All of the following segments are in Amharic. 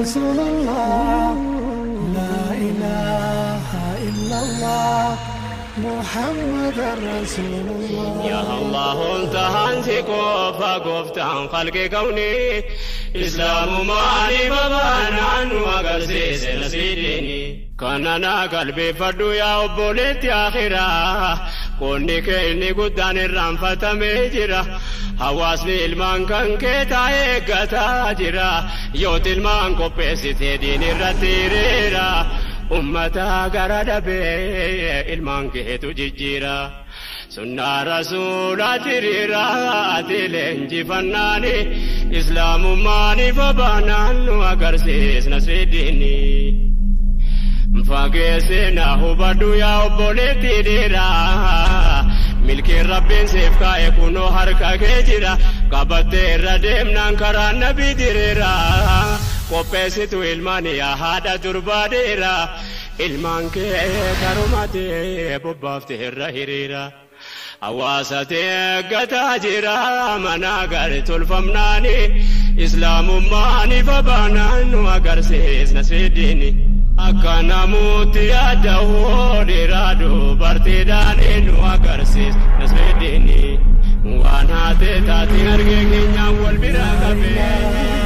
رسول الله لا إله إلا الله محمد رسول الله يا الله انتهى انسكو فقفتان خلق كوني إسلام ماني ببان عنه وقرسيس نسيديني كاننا قلبي فردو يا أبوليت آخرا قولني كإني قدان الرنفة ميجرا hawaasni ilmaan kan kee taa'ee gataa jira yooti ilmaan qopheessitee diin irratti hiriira ummata gara dhabee ilmaan keetu jijjiira sunnaa rasuulaati hiriira ati leenjifannaani islaamummaani babaanaan nu agarsiisna sidiini. fageessina hubadhu yaa obboleetti dhiiraa milkiin rabbiin siif kaa'e kunoo harka kee jira qabattee irra deemnaan karaa nabii diriira qopheessitu ilmaan yaa haadha durbaa dhiira ilmaan kee karumatee bobbaaftee irra hiriira. hawaasa eeggataa jira mana gari tolfamnaani islaamummaani babaanaan nu agarsiisna sidiini. akka namuutti yaada dhiiraa dubartiidhaan nu agarsiis nasreeddiini waan haatee taate argee keenyaan wal bira qabee.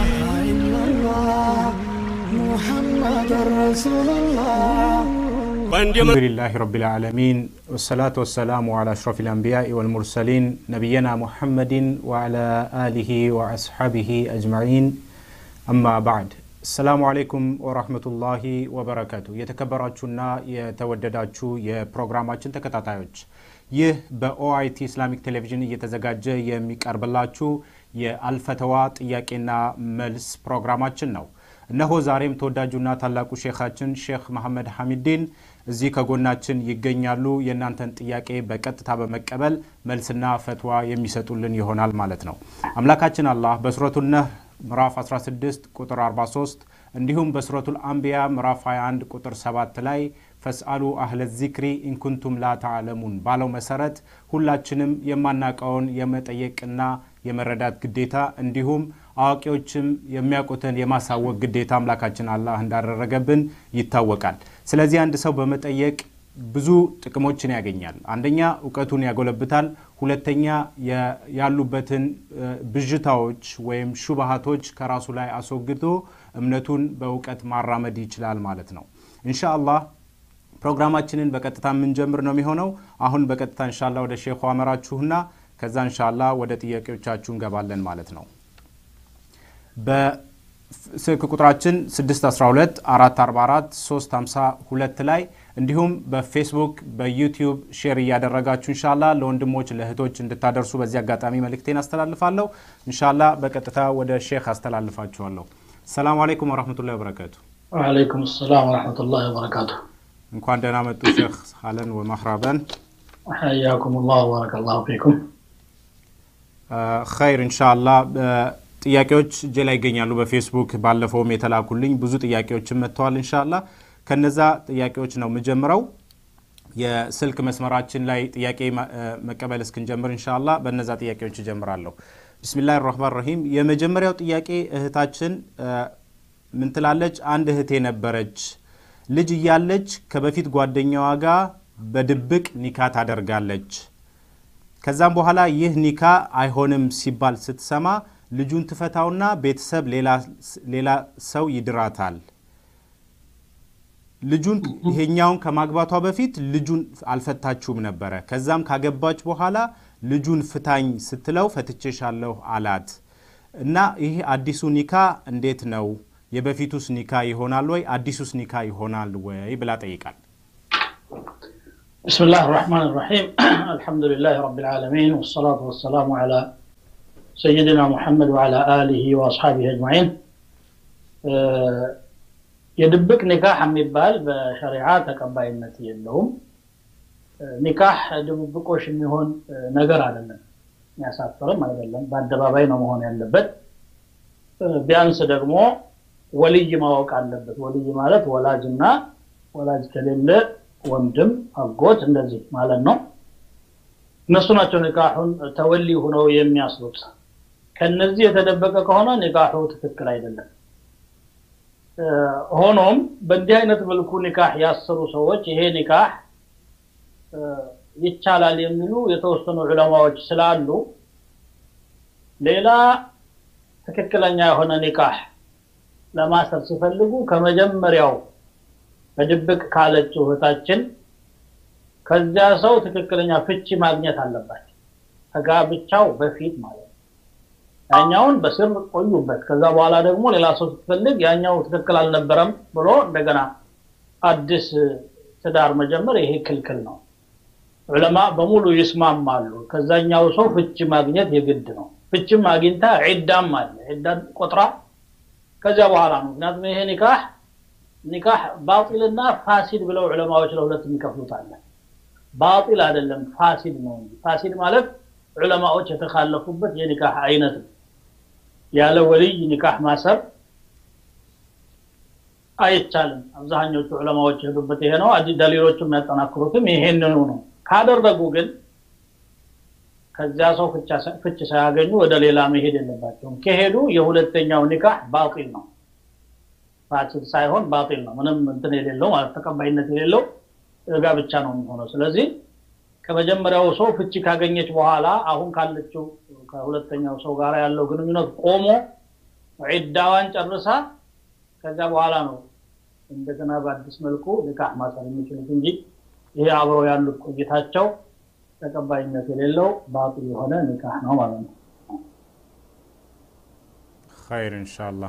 محمد رسول الله الحمد لله رب العالمين والصلاة والسلام على أشرف الأنبياء والمرسلين نبينا محمد وعلى آله وأصحابه أجمعين أما بعد ሰላሙ አሌይኩም ወራህመቱላሂ ወበረከቱ የተከበራችሁና የተወደዳችሁ የፕሮግራማችን ተከታታዮች ይህ በኦአይቲ ኢስላሚክ ቴሌቪዥን እየተዘጋጀ የሚቀርብላችሁ የአልፈተዋ ጥያቄና መልስ ፕሮግራማችን ነው እነሆ ዛሬም ተወዳጁና ታላቁ ሼኻችን ሼክ መሐመድ ሐሚዲን እዚህ ከጎናችን ይገኛሉ የእናንተን ጥያቄ በቀጥታ በመቀበል መልስና ፈትዋ የሚሰጡልን ይሆናል ማለት ነው አምላካችን አላህ በሱረቱ ነህ ምዕራፍ 16 ቁጥር 43 እንዲሁም በሱረቱል አንቢያ ምዕራፍ 21 ቁጥር 7 ላይ ፈስአሉ አህለ ዚክሪ ኢንኩንቱም ላ ተዕለሙን ባለው መሰረት ሁላችንም የማናቀውን የመጠየቅና የመረዳት ግዴታ እንዲሁም አዋቂዎችም የሚያውቁትን የማሳወቅ ግዴታ አምላካችን አላህ እንዳደረገብን ይታወቃል ስለዚህ አንድ ሰው በመጠየቅ ብዙ ጥቅሞችን ያገኛል አንደኛ እውቀቱን ያጎለብታል ሁለተኛ ያሉበትን ብዥታዎች ወይም ሹባሃቶች ከራሱ ላይ አስወግዶ እምነቱን በእውቀት ማራመድ ይችላል ማለት ነው እንሻአላህ ፕሮግራማችንን በቀጥታ የምንጀምር ነው የሚሆነው አሁን በቀጥታ እንሻላ ወደ ሼኹ አመራችሁና ከዛ እንሻላ ወደ ጥያቄዎቻችሁ እንገባለን ማለት ነው በስልክ ቁጥራችን 612 444 352 ላይ እንዲሁም በፌስቡክ በዩቲዩብ ሼር እያደረጋችሁ እንሻላ ለወንድሞች ለእህቶች እንድታደርሱ በዚህ አጋጣሚ መልእክቴን አስተላልፋለሁ እንሻላ በቀጥታ ወደ ሼክ አስተላልፋችኋለሁ ሰላም አለይኩም ወረህመቱላ ወበረከቱ وعليكم السلام ورحمة الله وبركاته እንኳን ደህና መጡ ሼክ አለን ወመህራበን حياكم الله وبارك الله فيكم ኸይር እንሻላ ጥያቄዎች እጄ ላይ ይገኛሉ በፌስቡክ ባለፈውም የተላኩልኝ ብዙ ጥያቄዎችን መጥተዋል እንሻላ ከነዛ ጥያቄዎች ነው የምጀምረው የስልክ መስመራችን ላይ ጥያቄ መቀበል እስክንጀምር እንሻላ በነዛ ጥያቄዎች እጀምራለሁ ብስሚላህ ራህማን ረሂም የመጀመሪያው ጥያቄ እህታችን ምን ትላለች አንድ እህቴ ነበረች ልጅ እያለች ከበፊት ጓደኛዋ ጋር በድብቅ ኒካ ታደርጋለች ከዛም በኋላ ይህ ኒካ አይሆንም ሲባል ስትሰማ ልጁን ትፈታውና ቤተሰብ ሌላ ሰው ይድራታል ልጁን ይሄኛውን ከማግባቷ በፊት ልጁን አልፈታችሁም ነበረ ከዛም ካገባች በኋላ ልጁን ፍታኝ ስትለው ፈትቼሻለሁ አላት እና ይህ አዲሱ ኒካ እንዴት ነው የበፊቱስ ኒካ ይሆናል ወይ አዲሱስ ኒካ ይሆናል ወይ ብላ ጠይቃል بسم الله الرحمن الرحيم الحمد لله رب العالمين والصلاة والسلام على سيدنا محمد وعلى آله وأصحابه أجمعين የድብቅ ኒካህ የሚባል በሸሪዓ ተቀባይነት የለውም ኒካህ ድብብቆሽ የሚሆን ነገር አይደለም የሚያሳፍርም አይደለም በአደባባይ ነው መሆን ያለበት ቢያንስ ደግሞ ወልይ ማወቅ አለበት ወልይ ማለት ወላጅና ወላጅ ከሌለ ወንድም አጎት እንደዚህ ማለት ነው እነሱ ናቸው ኒካሁን ተወሊ ሁነው የሚያስሩት ከነዚህ የተደበቀ ከሆነ ኒካሁ ትክክል አይደለም ሆኖም በእንዲህ አይነት መልኩ ኒካህ ያሰሩ ሰዎች ይሄ ኒካህ ይቻላል የሚሉ የተወሰኑ ዑለማዎች ስላሉ ሌላ ትክክለኛ የሆነ ኒካህ ለማሰር ሲፈልጉ ከመጀመሪያው በድብቅ ካለችው እህታችን ከዚያ ሰው ትክክለኛ ፍቺ ማግኘት አለባቸው ከጋብቻው በፊት ማለት ነው ያኛውን በስር ቆዩበት ከዛ በኋላ ደግሞ ሌላ ሰው ስትፈልግ ያኛው ትክክል አልነበረም ብሎ እንደገና አዲስ ትዳር መጀመር ይሄ ክልክል ነው ዑለማ በሙሉ ይስማማሉ ከዛኛው ሰው ፍቺ ማግኘት የግድ ነው ፍችም አግኝታ ዒዳም አለ ዒዳን ቆጥራ ከዚያ በኋላ ነው ምክንያቱም ይሄ ኒካህ ኒካህ ባጢልና ፋሲድ ብለው ዑለማዎች ለሁለት የሚከፍሉት አለ ባጢል አይደለም ፋሲድ ነው እንጂ ፋሲድ ማለት ዑለማዎች የተካለፉበት የኒካህ አይነት ነው ያለ ወልይ ኒካህ ማሰር አይቻልም አብዛኞቹ ዑለማዎች የሄዱበት ይሄ ነው ደሊሎቹ የሚያጠናክሩትም ይሄንኑ ነው ካደረጉ ግን ከዚያ ሰው ፍች ሳያገኙ ወደ ሌላ መሄድ የለባቸውም ከሄዱ የሁለተኛው ኒካህ ባጢል ነው ፋሲድ ሳይሆን ባጢል ነው ምንም እንትን የሌለው ማለት ተቀባይነት የሌለው ጋብቻ ነው የሚሆነው ስለዚህ ከመጀመሪያው ሰው ፍቺ ካገኘች በኋላ አሁን ካለችው ከሁለተኛው ሰው ጋር ያለው ግንኙነት ቆሞ ዒዳዋን ጨርሳ ከዚያ በኋላ ነው እንደገና በአዲስ መልኩ ኒካህ ማሰር የሚችሉት እንጂ ይሄ አብረው ያሉት ቆይታቸው ተቀባይነት የሌለው ባጢል የሆነ ኒካህ ነው ማለት ነው ኸይር ኢንሻአላህ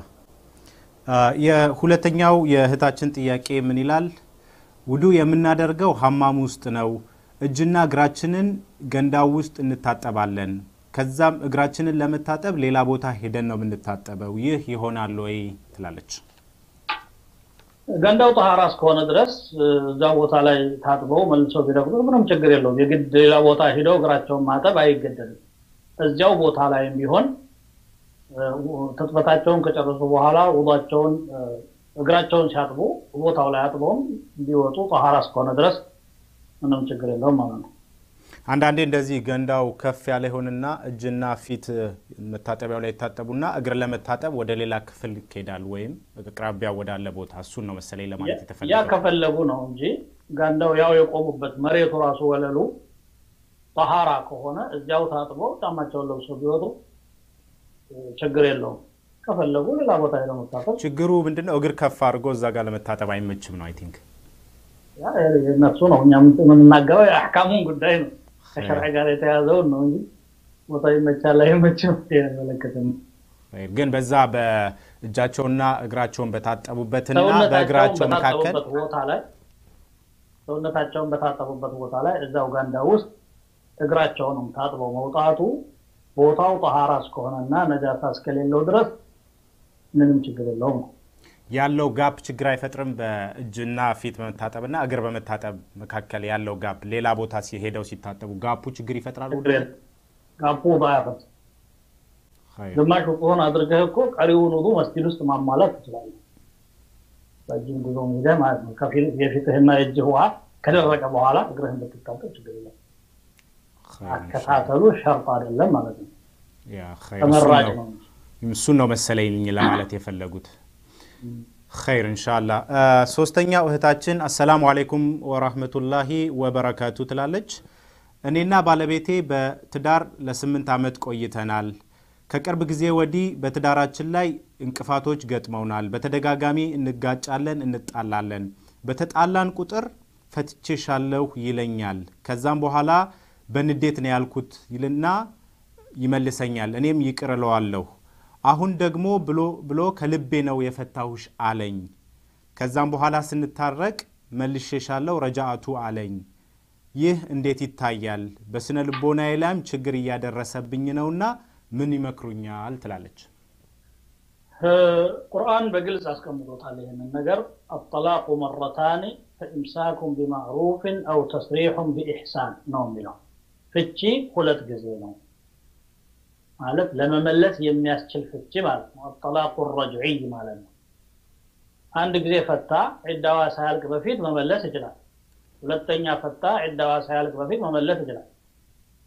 የሁለተኛው የእህታችን ጥያቄ ምን ይላል ውዱ የምናደርገው ሀማም ውስጥ ነው እጅና እግራችንን ገንዳው ውስጥ እንታጠባለን ከዛም እግራችንን ለመታጠብ ሌላ ቦታ ሄደን ነው የምንታጠበው ይህ ይሆናል ወይ ትላለች ገንዳው ጠሃራ እስከሆነ ድረስ እዛ ቦታ ላይ ታጥበው መልሰው ቢረግጡ ምንም ችግር የለውም የግድ ሌላ ቦታ ሂደው እግራቸውን ማጠብ አይገደድም እዚያው ቦታ ላይ ቢሆን ትጥበታቸውን ከጨረሱ በኋላ ውዷቸውን እግራቸውን ሲያጥቡ ቦታው ላይ አጥበውም እንዲወጡ ጠሃራ እስከሆነ ድረስ ምንም ችግር የለውም ማለት ነው አንዳንዴ እንደዚህ ገንዳው ከፍ ያለ ይሆንና እጅና ፊት መታጠቢያው ላይ ይታጠቡና እግር ለመታጠብ ወደ ሌላ ክፍል ይሄዳል ወይም አቅራቢያ ወዳለ ቦታ እሱን ነው መሰለኝ ለማለት ያ የተፈለገው ከፈለጉ ነው እንጂ ጋንዳው ያው የቆሙበት መሬቱ ራሱ ወለሉ ጠሃራ ከሆነ እዚያው ታጥበው ጫማቸውን ለብሰው ቢወጡ ችግር የለውም ከፈለጉ ሌላ ቦታ ሄደው መታጠብ ችግሩ ምንድነው እግር ከፍ አድርጎ እዛ ጋር ለመታጠብ አይመችም ነው አይ ቲንክ ያ የእነሱ ነው እኛ የምንናገረው የአሕካሙን ጉዳይ ነው ከሸርዕ ጋር የተያዘውን ነው እንጂ ቦታ ይመቻል አይመችም አይመለከትም ግን በዛ በእጃቸውና እግራቸውን በታጠቡበትና በእግራቸው መካከል በታጠቡበት ቦታ ላይ ሰውነታቸውን በታጠቡበት ቦታ ላይ እዛው ጋንዳ ውስጥ እግራቸውንም ታጥበው መውጣቱ ቦታው ጠሃራ እስከሆነና ነጃሳ እስከሌለው ድረስ ምንም ችግር የለውም ነው ያለው ጋፕ ችግር አይፈጥርም በእጅና ፊት በመታጠብና እግር በመታጠብ መካከል ያለው ጋፕ ሌላ ቦታ ሲሄደው ሲታጠቡ ጋፑ ችግር ይፈጥራል ችግር የለም ጋፑ ባያፈት ግማሽ ውጡን አድርገህ እኮ ቀሪውን ውጡ መስጊድ ውስጥ ማሟላት ትችላለህ በእጅም ጉዞ ሄደ ማለት ነው ከፊል የፊትህና የእጅህ ውሃ ከደረቀ በኋላ እግርህን ብትታጠብ ችግር የለም አከታተሉ ሸርጥ አይደለም ማለት ነው ተመራጭ ነው እንጂ እሱን ነው መሰለኝ ለማለት የፈለጉት ኸይር እንሻላ ሶስተኛው እህታችን አሰላሙ አሌይኩም ወራህመቱላሂ ወበረካቱ ትላለች እኔና ባለቤቴ በትዳር ለስምንት ዓመት ቆይተናል ከቅርብ ጊዜ ወዲህ በትዳራችን ላይ እንቅፋቶች ገጥመውናል በተደጋጋሚ እንጋጫለን እንጣላለን በተጣላን ቁጥር ፈትቼሻለሁ ይለኛል ከዛም በኋላ በንዴት ነው ያልኩት ይልና ይመልሰኛል እኔም ይቅር እለዋለሁ አሁን ደግሞ ብሎ ብሎ ከልቤ ነው የፈታሁሽ አለኝ ከዛም በኋላ ስንታረቅ መልሼሻለሁ ረጃአቱ አለኝ ይህ እንዴት ይታያል በስነ ልቦናዬ ላይም ችግር እያደረሰብኝ ነውና ምን ይመክሩኛል ትላለች ቁርአን በግልጽ አስቀምጦታል ይህንን ነገር አጠላቁ መረታኒ ፈኢምሳኩም ቢማዕሩፍን አው ተስሪሑን ቢኢሕሳን ነው የሚለው ፍቺ ሁለት ጊዜ ነው ማለት ለመመለስ የሚያስችል ፍቺ ማለት ነው አጠላቁ ረጅዒይ ማለት ነው አንድ ጊዜ ፈታ ዒዳዋ ሳያልቅ በፊት መመለስ ይችላል ሁለተኛ ፈታ ዒዳዋ ሳያልቅ በፊት መመለስ ይችላል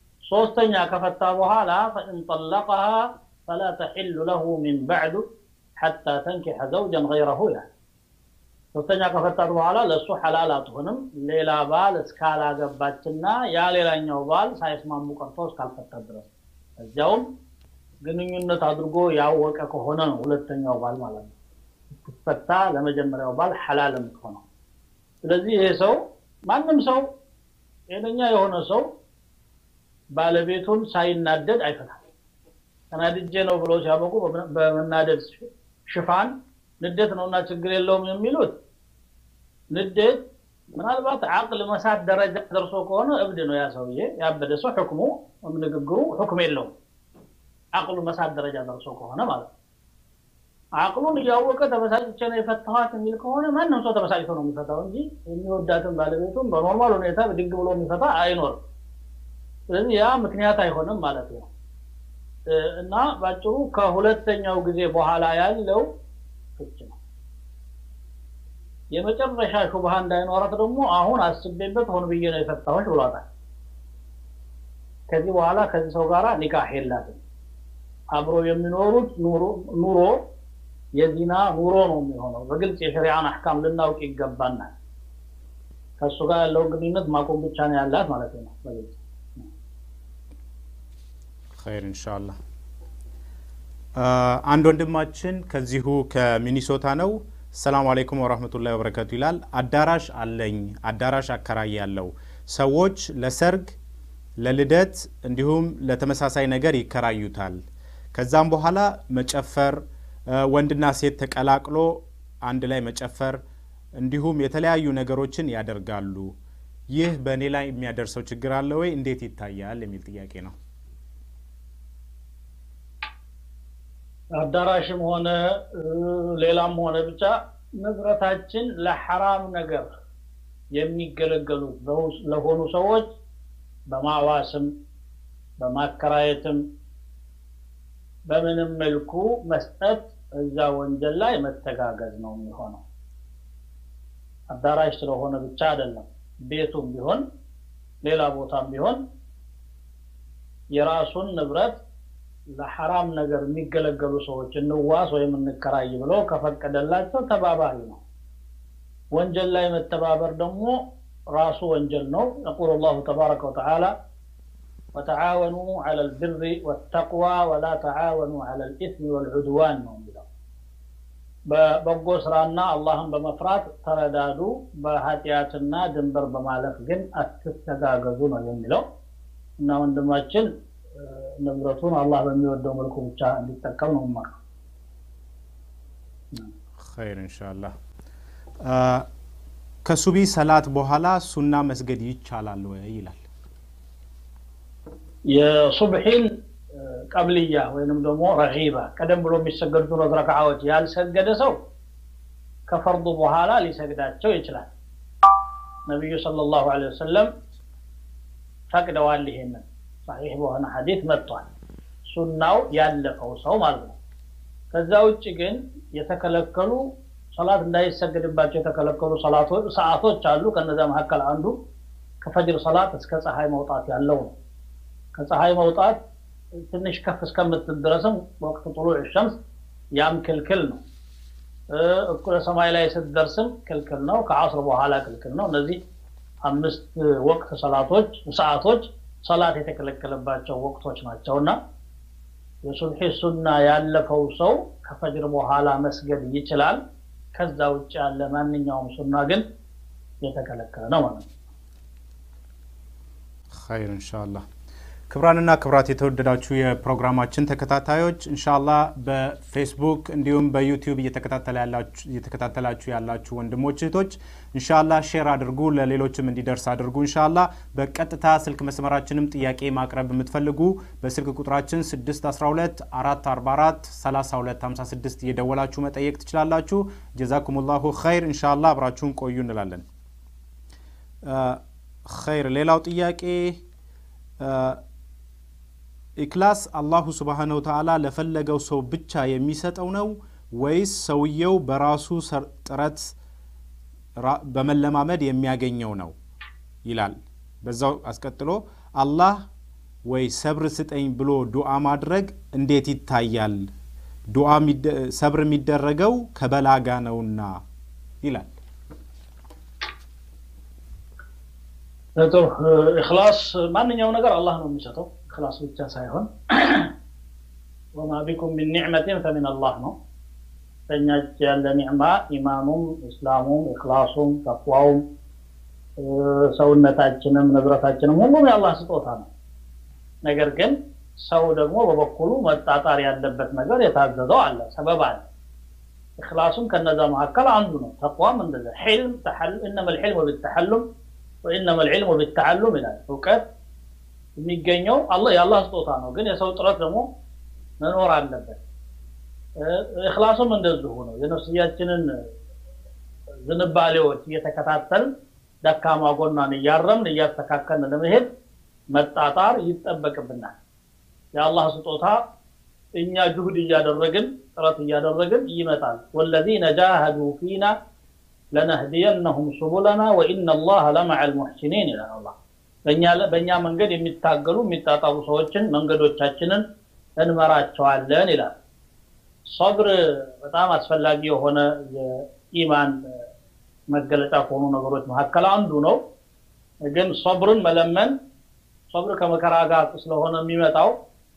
ሶስተኛ ከፈታ በኋላ ፈኢን ጠለቀሃ ፈላ ተሕሉ ለሁ ሚን ባዕዱ ሐታ ተንኪሐ ዘውጀን ገይረሁ ይላል። ሶስተኛ ከፈታት በኋላ ለእሱ ሐላል አትሆንም ሌላ ባል እስካላገባችና ያ ሌላኛው ባል ሳይስማሙ ቀርቶ እስካልፈታት ድረስ እዚያውም ግንኙነት አድርጎ ያወቀ ከሆነ ነው ሁለተኛው ባል ማለት ነው ስትፈታ ለመጀመሪያው ባል ሐላል የምትሆነው። ስለዚህ ይሄ ሰው ማንም ሰው ጤነኛ የሆነ ሰው ባለቤቱን ሳይናደድ አይፈታም። ተናድጄ ነው ብሎ ሲያበቁ በመናደድ ሽፋን ንዴት ነውና ችግር የለውም የሚሉት ንዴት ምናልባት አቅል መሳት ደረጃ ደርሶ ከሆነ እብድ ነው ያ ሰውዬ። ያበደ ሰው ሕክሙ ንግግሩ ሕክም የለውም። አቅሉ መሳት ደረጃ ደርሶ ከሆነ ማለት ነው። አቅሉን እያወቀ ተበሳጭቼ ነው የፈታኋት የሚል ከሆነ ማንም ሰው ተበሳጭቶ ነው የሚፈታው እንጂ የሚወዳትን ባለቤቱን በኖርማል ሁኔታ ብድግ ብሎ የሚፈታ አይኖርም። ስለዚህ ያ ምክንያት አይሆንም ማለት ነው እና ባጭሩ ከሁለተኛው ጊዜ በኋላ ያለው ፍች ነው። የመጨረሻ ሹብሃ እንዳይኖራት ደግሞ አሁን አስቤበት ሆን ብዬ ነው የፈታሁሽ ብሏታል። ከዚህ በኋላ ከዚህ ሰው ጋር ኒካህ የላትም። አብሮ የሚኖሩት ኑሮ የዚና ኑሮ ነው የሚሆነው። በግልጽ የሸሪዓን አሕካም ልናውቅ ይገባናል። ከእሱ ጋር ያለውን ግንኙነት ማቆም ብቻ ነው ያላት ማለት ነው በግልጽ ኸይር ኢንሻአላህ። አንድ ወንድማችን ከዚሁ ከሚኒሶታ ነው። ሰላም አለይኩም ወራህመቱላሂ ወበረከቱ ይላል። አዳራሽ አለኝ፣ አዳራሽ አከራይ ያለው ሰዎች ለሰርግ፣ ለልደት እንዲሁም ለተመሳሳይ ነገር ይከራዩታል። ከዛም በኋላ መጨፈር፣ ወንድና ሴት ተቀላቅሎ አንድ ላይ መጨፈር እንዲሁም የተለያዩ ነገሮችን ያደርጋሉ። ይህ በእኔ ላይ የሚያደርሰው ችግር አለ ወይ? እንዴት ይታያል? የሚል ጥያቄ ነው። አዳራሽም ሆነ ሌላም ሆነ ብቻ ንብረታችን ለሐራም ነገር የሚገለገሉ ለሆኑ ሰዎች በማዋስም በማከራየትም በምንም መልኩ መስጠት እዛ ወንጀል ላይ መተጋገዝ ነው የሚሆነው። አዳራሽ ስለሆነ ብቻ አይደለም። ቤቱም ቢሆን ሌላ ቦታም ቢሆን የራሱን ንብረት ለሐራም ነገር የሚገለገሉ ሰዎች እንዋስ ወይም እንከራይ ብሎ ከፈቀደላቸው ተባባሪ ነው። ወንጀል ላይ መተባበር ደግሞ ራሱ ወንጀል ነው። የቁል ላሁ ተባረከ ወተዓላ ወተዓወኑ ዐለ ልብሪ ወተቅዋ ወላ ተዓወኑ ዐለ ልኢስሚ ወልዑድዋን ነው የሚለው። በበጎ ስራና አላህን በመፍራት ተረዳዱ፣ በኃጢአትና ድንበር በማለፍ ግን አትተጋገዙ ነው የሚለው እና ወንድማችን ንብረቱን አላህ በሚወደው መልኩ ብቻ እንዲጠቀም ነው ማ ኸይር ኢንሻአላህ። ከሱቢ ሰላት በኋላ ሱና መስገድ ይቻላል ወይ ይላል። የሱብሒን ቀብልያ ወይንም ደግሞ ረጊባ ቀደም ብሎ የሚሰገዱት ሁለት ረክዓዎች ያልሰገደ ሰው ከፈርዱ በኋላ ሊሰግዳቸው ይችላል። ነቢዩ ሰለላሁ ዐለይሂ ወሰለም ፈቅደዋል። ይሄንን ሰሒሕ በሆነ ሐዲት መጥቷል። ሱናው ያለፈው ሰው ማለት ነው። ከዛ ውጭ ግን የተከለከሉ ሰላት እንዳይሰገድባቸው የተከለከሉ ሰዓቶች አሉ። ከነዛ መካከል አንዱ ከፈጅር ሰላት እስከ ፀሐይ መውጣት ያለው ነው። ከፀሐይ መውጣት ትንሽ ከፍ እስከምትል ድረስም ወቅት ጥሉዕ ሸምስ ያም ክልክል ነው። እኩለ ሰማይ ላይ ስትደርስም ክልክል ነው። ከዓስር በኋላ ክልክል ነው። እነዚህ አምስት ወቅት ሰላቶች ሰዓቶች ሰላት የተከለከለባቸው ወቅቶች ናቸውና የሱብሒ ሱና ያለፈው ሰው ከፈጅር በኋላ መስገድ ይችላል። ከዛ ውጭ ያለ ማንኛውም ሱና ግን የተከለከለ ነው ማለት ነው። ኸይር ኢንሻአላህ። ክብራንና ክብራት የተወደዳችሁ የፕሮግራማችን ተከታታዮች እንሻላ በፌስቡክ እንዲሁም በዩቲዩብ እየተከታተላችሁ ያላችሁ ወንድሞች እህቶች እንሻላ ሼር አድርጉ፣ ለሌሎችም እንዲደርስ አድርጉ። እንሻላ በቀጥታ ስልክ መስመራችንም ጥያቄ ማቅረብ የምትፈልጉ በስልክ ቁጥራችን 612 444 3256 እየደወላችሁ መጠየቅ ትችላላችሁ። ጀዛኩሙላሁ ኸይር። እንሻላ አብራችሁን ቆዩ እንላለን። ኸይር። ሌላው ጥያቄ ኢክላስ አላሁ ስብሓነ ወተዓላ ለፈለገው ሰው ብቻ የሚሰጠው ነው ወይስ ሰውየው በራሱ ጥረት በመለማመድ የሚያገኘው ነው ይላል። በዛው አስቀጥሎ አላህ ወይ ሰብር ስጠኝ ብሎ ዱዓ ማድረግ እንዴት ይታያል? ዱዓ ሰብር የሚደረገው ከበላጋ ነውና ይላል። ጥሩ ኢኽላስ ማንኛው ነገር አላህ ነው የሚሰጠው ኢኽላስ ብቻ ሳይሆን ወማ ቢኩም ሚን ኒዕመትን ፈሚን አላህ ነው በእኛ እጅ ያለ ኒዕማ ኢማኑም እስላሙም ኢኽላሱም ተቅዋውም ሰውነታችንም ንብረታችንም ሁሉም የአላህ ስጦታ ነው ነገር ግን ሰው ደግሞ በበኩሉ መጣጣር ያለበት ነገር የታዘዘው አለ ሰበብ አለ ኢኽላሱም ከነዛ መካከል አንዱ ነው ተቅዋም እንደዛ ሕልም እነመ ልሕልሙ ብተሐሉም ወኢነመ ልዕልሙ ቢተዓሉም ይላል እውቀት የሚገኘው የአላህ ስጦታ ነው ግን የሰው ጥረት ደግሞ መኖር አለበት እክላሱም እንደዚሁ ነው የነፍስያችንን ዝንባሌዎች እየተከታተልን ደካማ ጎኗን እያረምን እያስተካከልን ለመሄድ መጣጣር ይጠበቅብናል የአላህ ስጦታ እኛ ጁሁድ እያደረግን ጥረት እያደረግን ይመጣል ወለዚነ ጃሃዱ ፊና ለነህዲየነሁም ሱቡለና ወኢነ አላህ ለመዐ ልሙሕሲኒን ይላል አላህ በእኛ መንገድ የሚታገሉ የሚጣጣሩ ሰዎችን መንገዶቻችንን እንመራቸዋለን ይላል ሶብር በጣም አስፈላጊ የሆነ የኢማን መገለጫ ከሆኑ ነገሮች መካከል አንዱ ነው ግን ሶብርን መለመን ሶብር ከመከራ ጋር ስለሆነ የሚመጣው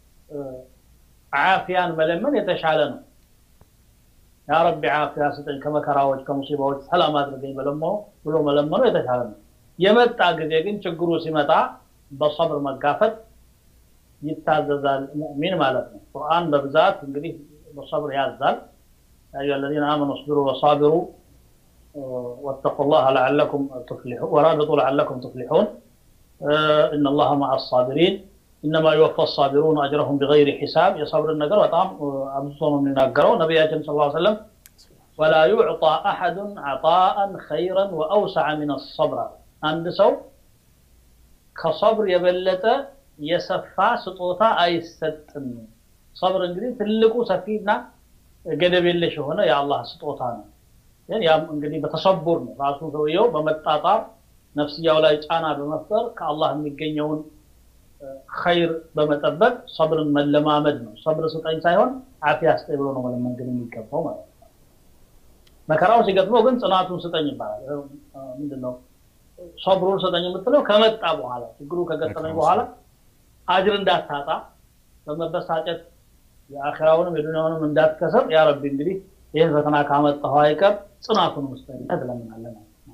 አፊያን መለመን የተሻለ ነው ያ ረቢ አፊያ ስጠኝ ከመከራዎች ከሙሲባዎች ሰላም አድርገኝ መለመኑ ብሎ መለመኑ የተሻለ ነው የመጣ ጊዜ ግን ችግሩ ሲመጣ በሰብር መጋፈጥ ይታዘዛል ሙእሚን ማለት ነው ቁርአን በብዛት እንግዲህ በሰብር ያዛል يا الذين آمنوا اصبروا وصابروا واتقوا الله لعلكم تفلحون ورابطوا لعلكم تفلحون إن الله مع الصابرين إنما يوفى الصابرون أجرهم بغير حساب يصبر النجر وطعم أبصر من النجر نبياتنا صلى الله عليه وسلم ولا يعطى أحد عطاء خيرا وأوسع من الصبر عند سو كصبر يبلت يسفى سطوتا አይሰጥም صبر እንግዲህ ትልቁ ሰፊና ገደብ የለሽ የሆነ የአላህ ስጦታ ነው ግን ያም እንግዲህ በተሰቡር ነው ራሱ ሰውየው በመጣጣር ነፍስያው ላይ ጫና በመፍጠር ከአላህ የሚገኘውን ኸይር በመጠበቅ ሰብርን መለማመድ ነው ሰብር ስጠኝ ሳይሆን አፊያ ስጠኝ ብሎ ነው መለመንግን የሚገባው ማለት ነው መከራው ሲገጥመው ግን ጽናቱን ስጠኝ ይባላል ምንድነው ሰብሩን ስጠኝ የምትለው ከመጣ በኋላ ችግሩ ከገጠመኝ በኋላ አጅር እንዳታጣ በመበሳጨት የአኺራውንም የዱንያውንም እንዳትከሰር ያ ረቢ እንግዲህ ይህን ፈተና ካመጣሁ አይቀር ጽናቱን ውስጠኝ ትለምናለን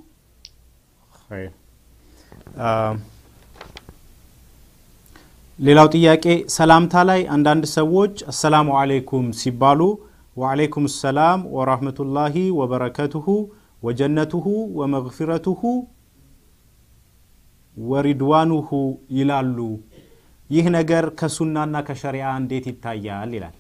ሌላው ጥያቄ ሰላምታ ላይ አንዳንድ ሰዎች አሰላሙ አለይኩም ሲባሉ ወአለይኩም ሰላም ወራህመቱላሂ ወበረከቱሁ ወጀነቱሁ ወመግፊረቱሁ ወሪድዋኑሁ ይላሉ ይህ ነገር ከሱናና ከሸሪዓ እንዴት ይታያል ይላል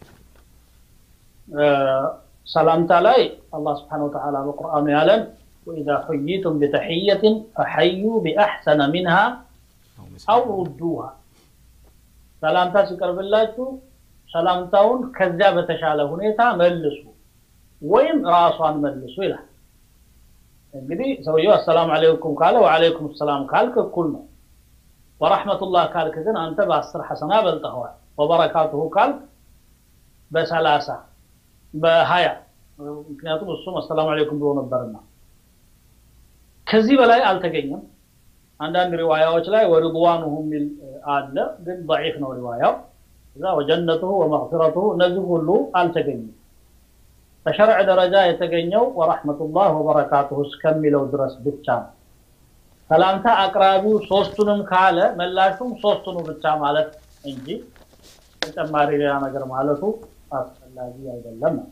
ሰላምታ ላይ አላህ ስብሓን ወተዓላ በቁርአኑ ያለን ወኢዛ ሑይቱም ቢተሕየትን ፈሐዩ ቢአሕሰነ ሚንሃ አው ሩዱሃ ሰላምታ ሲቀርብላችሁ ሰላምታውን ከዚያ በተሻለ ሁኔታ መልሱ ወይም ራሷን መልሱ ይላል እንግዲህ ሰውየው አሰላሙ አለይኩም ካለ ወአለይኩም ሰላም ካልክ እኩል ነው ወረሕመቱላህ ካልክ ግን አንተ በአስር ሐሰና በልጠኸዋል ወበረካቱሁ ካልክ በሰላሳ በሀያ ምክንያቱም እሱም አሰላሙ አለይኩም ብሎ ነበርና ከዚህ በላይ አልተገኘም አንዳንድ ሪዋያዎች ላይ ወሪድዋኑሁ የሚል አለ ግን ضعيف ነው ሪዋያው እዛ ወጀነቱሁ ወመግፊረቱሁ እነዚህ ሁሉ አልተገኙም በሸርዕ ደረጃ የተገኘው ወረሕመቱላህ ወበረካቱሁ እስከሚለው ድረስ ብቻ ነው ሰላምታ አቅራቢው ሶስቱንም ካለ መላሹም ሶስቱኑ ብቻ ማለት እንጂ ተጨማሪ ሌላ ነገር ማለቱ አስፈላጊ አይደለም ነው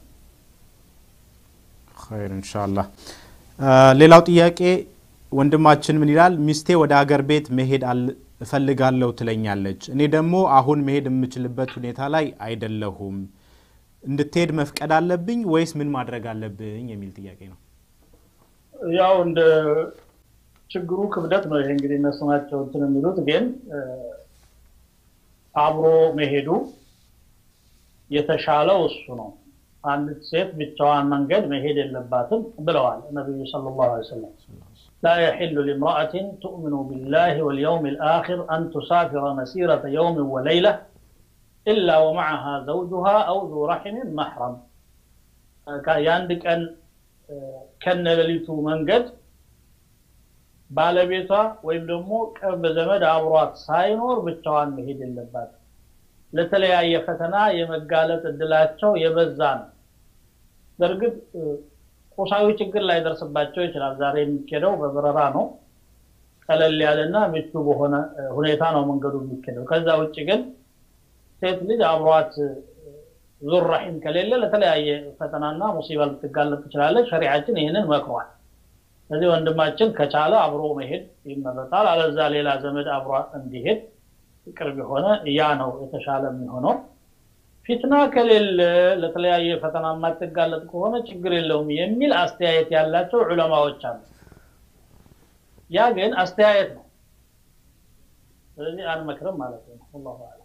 ኸይር ኢንሻአላህ ሌላው ጥያቄ ወንድማችን ምን ይላል ሚስቴ ወደ ሀገር ቤት መሄድ እፈልጋለሁ ትለኛለች እኔ ደግሞ አሁን መሄድ የምችልበት ሁኔታ ላይ አይደለሁም እንድትሄድ መፍቀድ አለብኝ ወይስ ምን ማድረግ አለብኝ የሚል ጥያቄ ነው ያው እንደ ችግሩ ክብደት ነው ይሄ እንግዲህ እነሱ ናቸው እንትን የሚሉት ግን አብሮ መሄዱ የተሻለው እሱ ነው አንዲት ሴት ብቻዋን መንገድ መሄድ የለባትም ብለዋል ነቢዩ صلى الله عليه وسلم لا يحل لامرأة تؤمن بالله واليوم الآخر أن تسافر مسيرة يوم وليلة ኢላ ወመዓሃ ዘውጁሃ አው ዙ ረሒምን መሕረም የአንድ ቀን ከነሌሊቱ መንገድ ባለቤቷ ወይም ደግሞ ቅርብ ዘመድ አብሯት ሳይኖር ብቻዋን መሄድ የለባት ለተለያየ ፈተና የመጋለጥ እድላቸው የበዛ ነው በእርግጥ ቁሳዊ ችግር ላይ ደርስባቸው ይችላል ዛሬ የሚኬደው በበረራ ነው ቀለል ያለና ምቹ በሆነ ሁኔታ ነው መንገዱ የሚኬደው ከዛ ውጭ ግን ሴት ልጅ አብሯት ዙር ረሒም ከሌለ ለተለያየ ፈተናና ሙሲባ ልትጋለጥ ትችላለች ሸሪዓችን ይህንን መክሯል ስለዚህ ወንድማችን ከቻለ አብሮ መሄድ ይመረጣል አለዛ ሌላ ዘመድ አብሮ እንዲሄድ ቅርብ የሆነ ያ ነው የተሻለ የሚሆነው ፊትና ከሌለ ለተለያየ ፈተና የማትጋለጥ ከሆነ ችግር የለውም የሚል አስተያየት ያላቸው ዑለማዎች አሉ ያ ግን አስተያየት ነው ስለዚህ አንመክርም ማለት ነው አላሁ አለም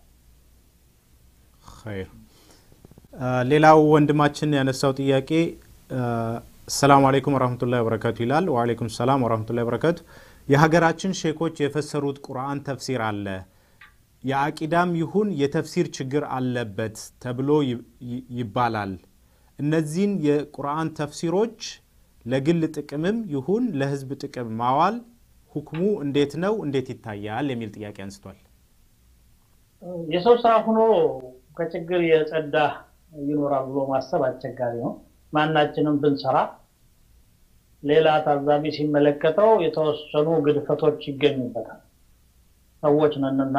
ኸይር ሌላው ወንድማችን ያነሳው ጥያቄ ሰላም አለይኩም ወረህመቱላሂ ወበረካቱ ይላል ወአለይኩም ሰላም ወረህመቱላሂ ወበረካቱ የሀገራችን ሼኮች የፈሰሩት ቁርአን ተፍሲር አለ የአቂዳም ይሁን የተፍሲር ችግር አለበት ተብሎ ይባላል እነዚህን የቁርአን ተፍሲሮች ለግል ጥቅምም ይሁን ለህዝብ ጥቅም ማዋል ሁክሙ እንዴት ነው እንዴት ይታያል የሚል ጥያቄ አንስቷል የሰው ስራ ሆኖ ከችግር የጸዳ ይኖራል ብሎ ማሰብ አስቸጋሪ ነው ማናችንም ብንሰራ ሌላ ታዛቢ ሲመለከተው የተወሰኑ ግድፈቶች ይገኙበታል ሰዎች ነንና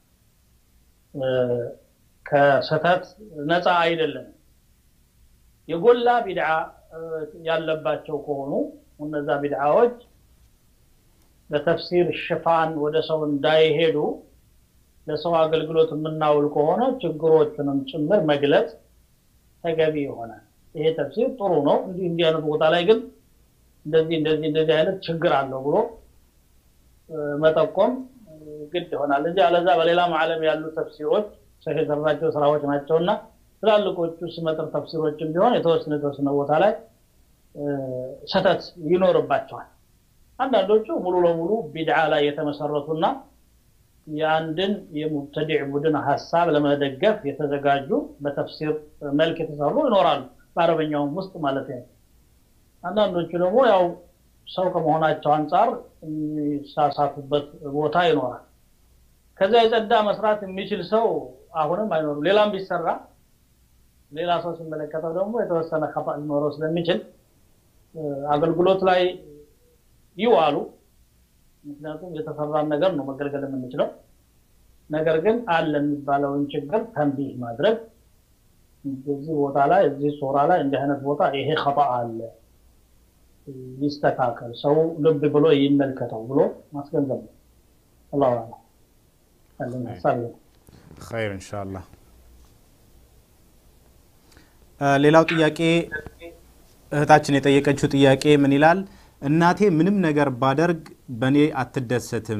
ከስተት ነፃ አይደለም የጎላ ቢድዓ ያለባቸው ከሆኑ እነዛ ቢድዓዎች በተፍሲር ሽፋን ወደ ሰው እንዳይሄዱ ለሰው አገልግሎት የምናውል ከሆነ ችግሮችንም ጭምር መግለጽ ተገቢ ይሆናል ይሄ ተፍሲር ጥሩ ነው እንዲህ እንዲህ አይነት ቦታ ላይ ግን እንደዚህ እንደዚህ እንደዚህ አይነት ችግር አለው ብሎ መጠቆም ግድ ይሆናል እንጂ አለዛ በሌላም ዓለም ያሉ ተፍሲሮች ሰው የሰራቸው ስራዎች ናቸውና ትላልቆቹ ስመጥር ተፍሲሮችም ቢሆን የተወሰነ የተወሰነ ቦታ ላይ ሰተት ይኖርባቸዋል አንዳንዶቹ ሙሉ ለሙሉ ቢድዓ ላይ የተመሰረቱና የአንድን የሙብተዲዕ ቡድን ሀሳብ ለመደገፍ የተዘጋጁ በተፍሲር መልክ የተሰሩ ይኖራሉ በአረበኛውም ውስጥ ማለት ነው አንዳንዶቹ ደግሞ ያው ሰው ከመሆናቸው አንጻር የሚሳሳቱበት ቦታ ይኖራል ከዛ የጸዳ መስራት የሚችል ሰው አሁንም አይኖሩም ሌላም ቢሰራ ሌላ ሰው ሲመለከተው ደግሞ የተወሰነ ከፋ ሊኖረው ስለሚችል አገልግሎት ላይ ይዋሉ ምክንያቱም የተሰራን ነገር ነው መገልገል የምንችለው ነገር ግን አለ የሚባለውን ችግር ተንቢህ ማድረግ እዚህ ቦታ ላይ እዚህ ሶራ ላይ እንዲህ አይነት ቦታ ይሄ ከጣ አለ ይስተካከል ሰው ልብ ብሎ ይመልከተው ብሎ ማስገንዘብ ነው አላሁ አለም ያለኝ ሀሳብ ይሄ ኸይር እንሻላ ሌላው ጥያቄ እህታችን የጠየቀችው ጥያቄ ምን ይላል እናቴ ምንም ነገር ባደርግ በእኔ አትደሰትም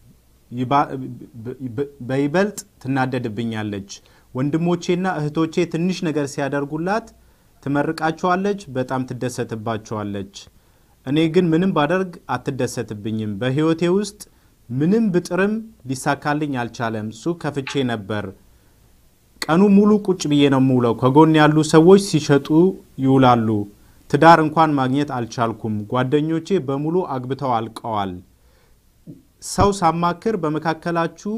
በይበልጥ ትናደድብኛለች ወንድሞቼና እህቶቼ ትንሽ ነገር ሲያደርጉላት ትመርቃቸዋለች በጣም ትደሰትባቸዋለች እኔ ግን ምንም ባደርግ አትደሰትብኝም በህይወቴ ውስጥ ምንም ብጥርም ሊሳካልኝ አልቻለም ሱቅ ከፍቼ ነበር ቀኑ ሙሉ ቁጭ ብዬ ነው የምውለው ከጎን ያሉ ሰዎች ሲሸጡ ይውላሉ ትዳር እንኳን ማግኘት አልቻልኩም ጓደኞቼ በሙሉ አግብተው አልቀዋል ሰው ሳማክር በመካከላችሁ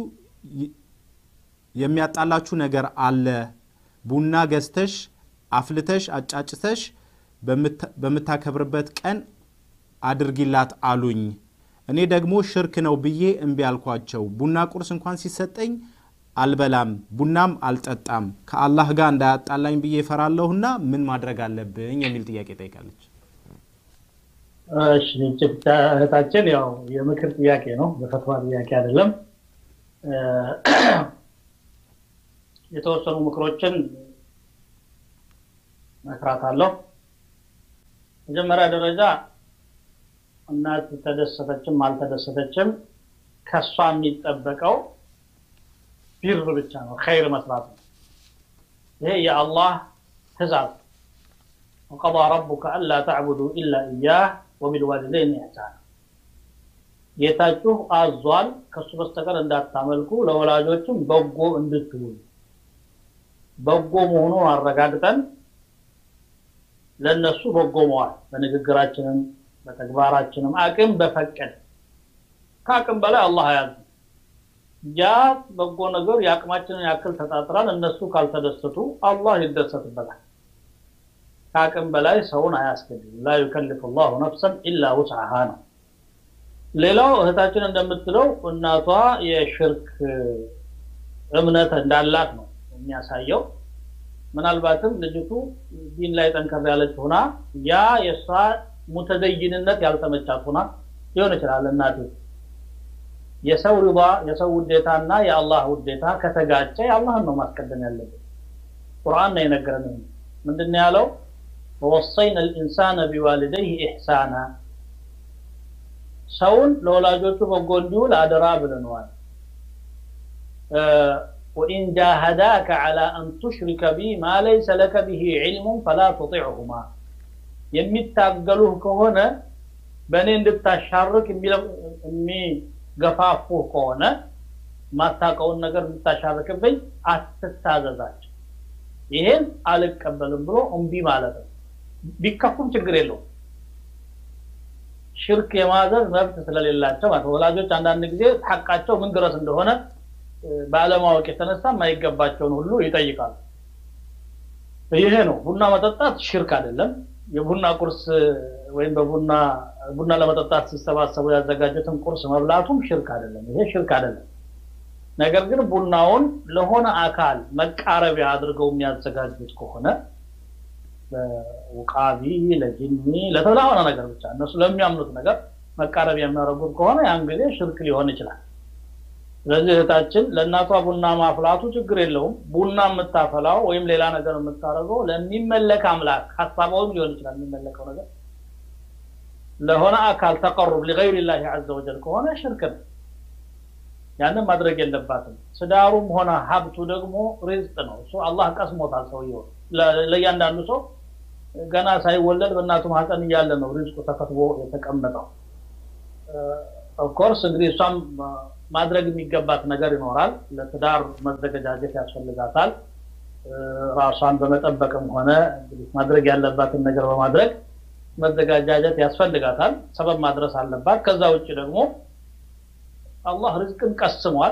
የሚያጣላችሁ ነገር አለ ቡና ገዝተሽ አፍልተሽ አጫጭተሽ በምታከብርበት ቀን አድርጊላት አሉኝ እኔ ደግሞ ሽርክ ነው ብዬ እምቢ አልኳቸው ቡና ቁርስ እንኳን ሲሰጠኝ አልበላም ቡናም አልጠጣም ከአላህ ጋር እንዳያጣላኝ ብዬ እፈራለሁና ምን ማድረግ አለብኝ የሚል ጥያቄ ጠይቃለች እሺ እህታችን ያው የምክር ጥያቄ ነው በፈትዋ ጥያቄ አይደለም የተወሰኑ ምክሮችን መክራታለሁ መጀመሪያ ደረጃ እናት ተደሰተችም አልተደሰተችም ከሷ የሚጠበቀው ቢር ብቻ ነው ኸይር መስራት ነው ይሄ የአላህ ትእዛዝ وقضى ربك ألا تعبدوا إلا إياه وبالوالدين إحسانا ጌታችሁ አዟል ከሱ በስተቀር እንዳታመልኩ ለወላጆችም በጎ እንድትውሉ በጎ መሆኑን አረጋግጠን ለነሱ በጎ መዋል በንግግራችንም በተግባራችንም አቅም በፈቀደ ከአቅም በላይ አላህ አያዝ ያ በጎ ነገር የአቅማችንን ያክል ተጣጥራን እነሱ ካልተደሰቱ አላህ ይደሰትበታል ከአቅም በላይ ሰውን አያስገድም ላ ዩከልፍ ላሁ ነፍሰን ኢላ ውስዓሃ ነው ሌላው እህታችን እንደምትለው እናቷ የሽርክ እምነት እንዳላት ነው የሚያሳየው ምናልባትም ልጅቱ ዲን ላይ ጠንከር ያለች ሆና ያ የእሷ ሙተደይንነት ያልተመቻት ሆና ሊሆን ይችላል እናቴ የሰው ሪባ የሰው ውዴታና የአላህ ውዴታ ከተጋጨ የአላህን ነው ማስቀደም ያለብን ቁርአን ነው የነገረን ምንድን ያለው ወወሰይና ልኢንሳነ ቢዋልደይህ ኢሕሳና ሰውን ለወላጆቹ በጎ እንዲውል አደራ ብለነዋል وإن جاهداك على أن تشرك بي ما ليس لك به علم فلا تطعهما የሚታገሉህ ከሆነ በእኔ እንድታሻርክ የሚገፋፉህ ከሆነ ማታቀውን ነገር እንድታሻርክብኝ አትታዘዛቸው ይሄን አልቀበልም ብሎ እምቢ ማለት ነው ቢከፉም ችግር የለውም ሽርክ የማዘዝ መብት ስለሌላቸው ማለት ወላጆች አንዳንድ ጊዜ ሐቃቸው ምን ድረስ እንደሆነ ባለማወቅ የተነሳ የማይገባቸውን ሁሉ ይጠይቃሉ ይሄ ነው ቡና መጠጣት ሽርክ አይደለም የቡና ቁርስ ወይም በቡና ቡና ለመጠጣት ሲሰባሰቡ ያዘጋጁትን ቁርስ መብላቱም ሽርክ አይደለም ይሄ ሽርክ አይደለም ነገር ግን ቡናውን ለሆነ አካል መቃረቢያ አድርገው የሚያዘጋጁት ከሆነ ለውቃቢ ለጅኒ ለተላሆነ ነገር ብቻ እነሱ ለሚያምኑት ነገር መቃረቢያ የሚያደርጉት ከሆነ ያን ጊዜ ሽርክ ሊሆን ይችላል ስለዚህ እህታችን ለእናቷ ቡና ማፍላቱ ችግር የለውም ቡና የምታፈላው ወይም ሌላ ነገር የምታደርገው ለሚመለክ አምላክ ሀሳባዊም ሊሆን ይችላል የሚመለከው ነገር ለሆነ አካል ተቀሩብ ሊገይር ላህ አዘ ወጀል ከሆነ ሽርክ ነው ያንን ማድረግ የለባትም ትዳሩም ሆነ ሀብቱ ደግሞ ሪዝቅ ነው እሱ አላህ ቀስሞታል ሰውየው ለእያንዳንዱ ሰው ገና ሳይወለድ በእናቱ ማህፀን እያለ ነው ሪዝቁ ተከትቦ የተቀመጠው ኦፍኮርስ እንግዲህ እሷም ማድረግ የሚገባት ነገር ይኖራል ለትዳር መዘገጃጀት ያስፈልጋታል ራሷን በመጠበቅም ሆነ ማድረግ ያለባትን ነገር በማድረግ መዘጋጃጀት ያስፈልጋታል ሰበብ ማድረስ አለባት ከዛ ውጭ ደግሞ አላህ ርዝቅን ቀስሟል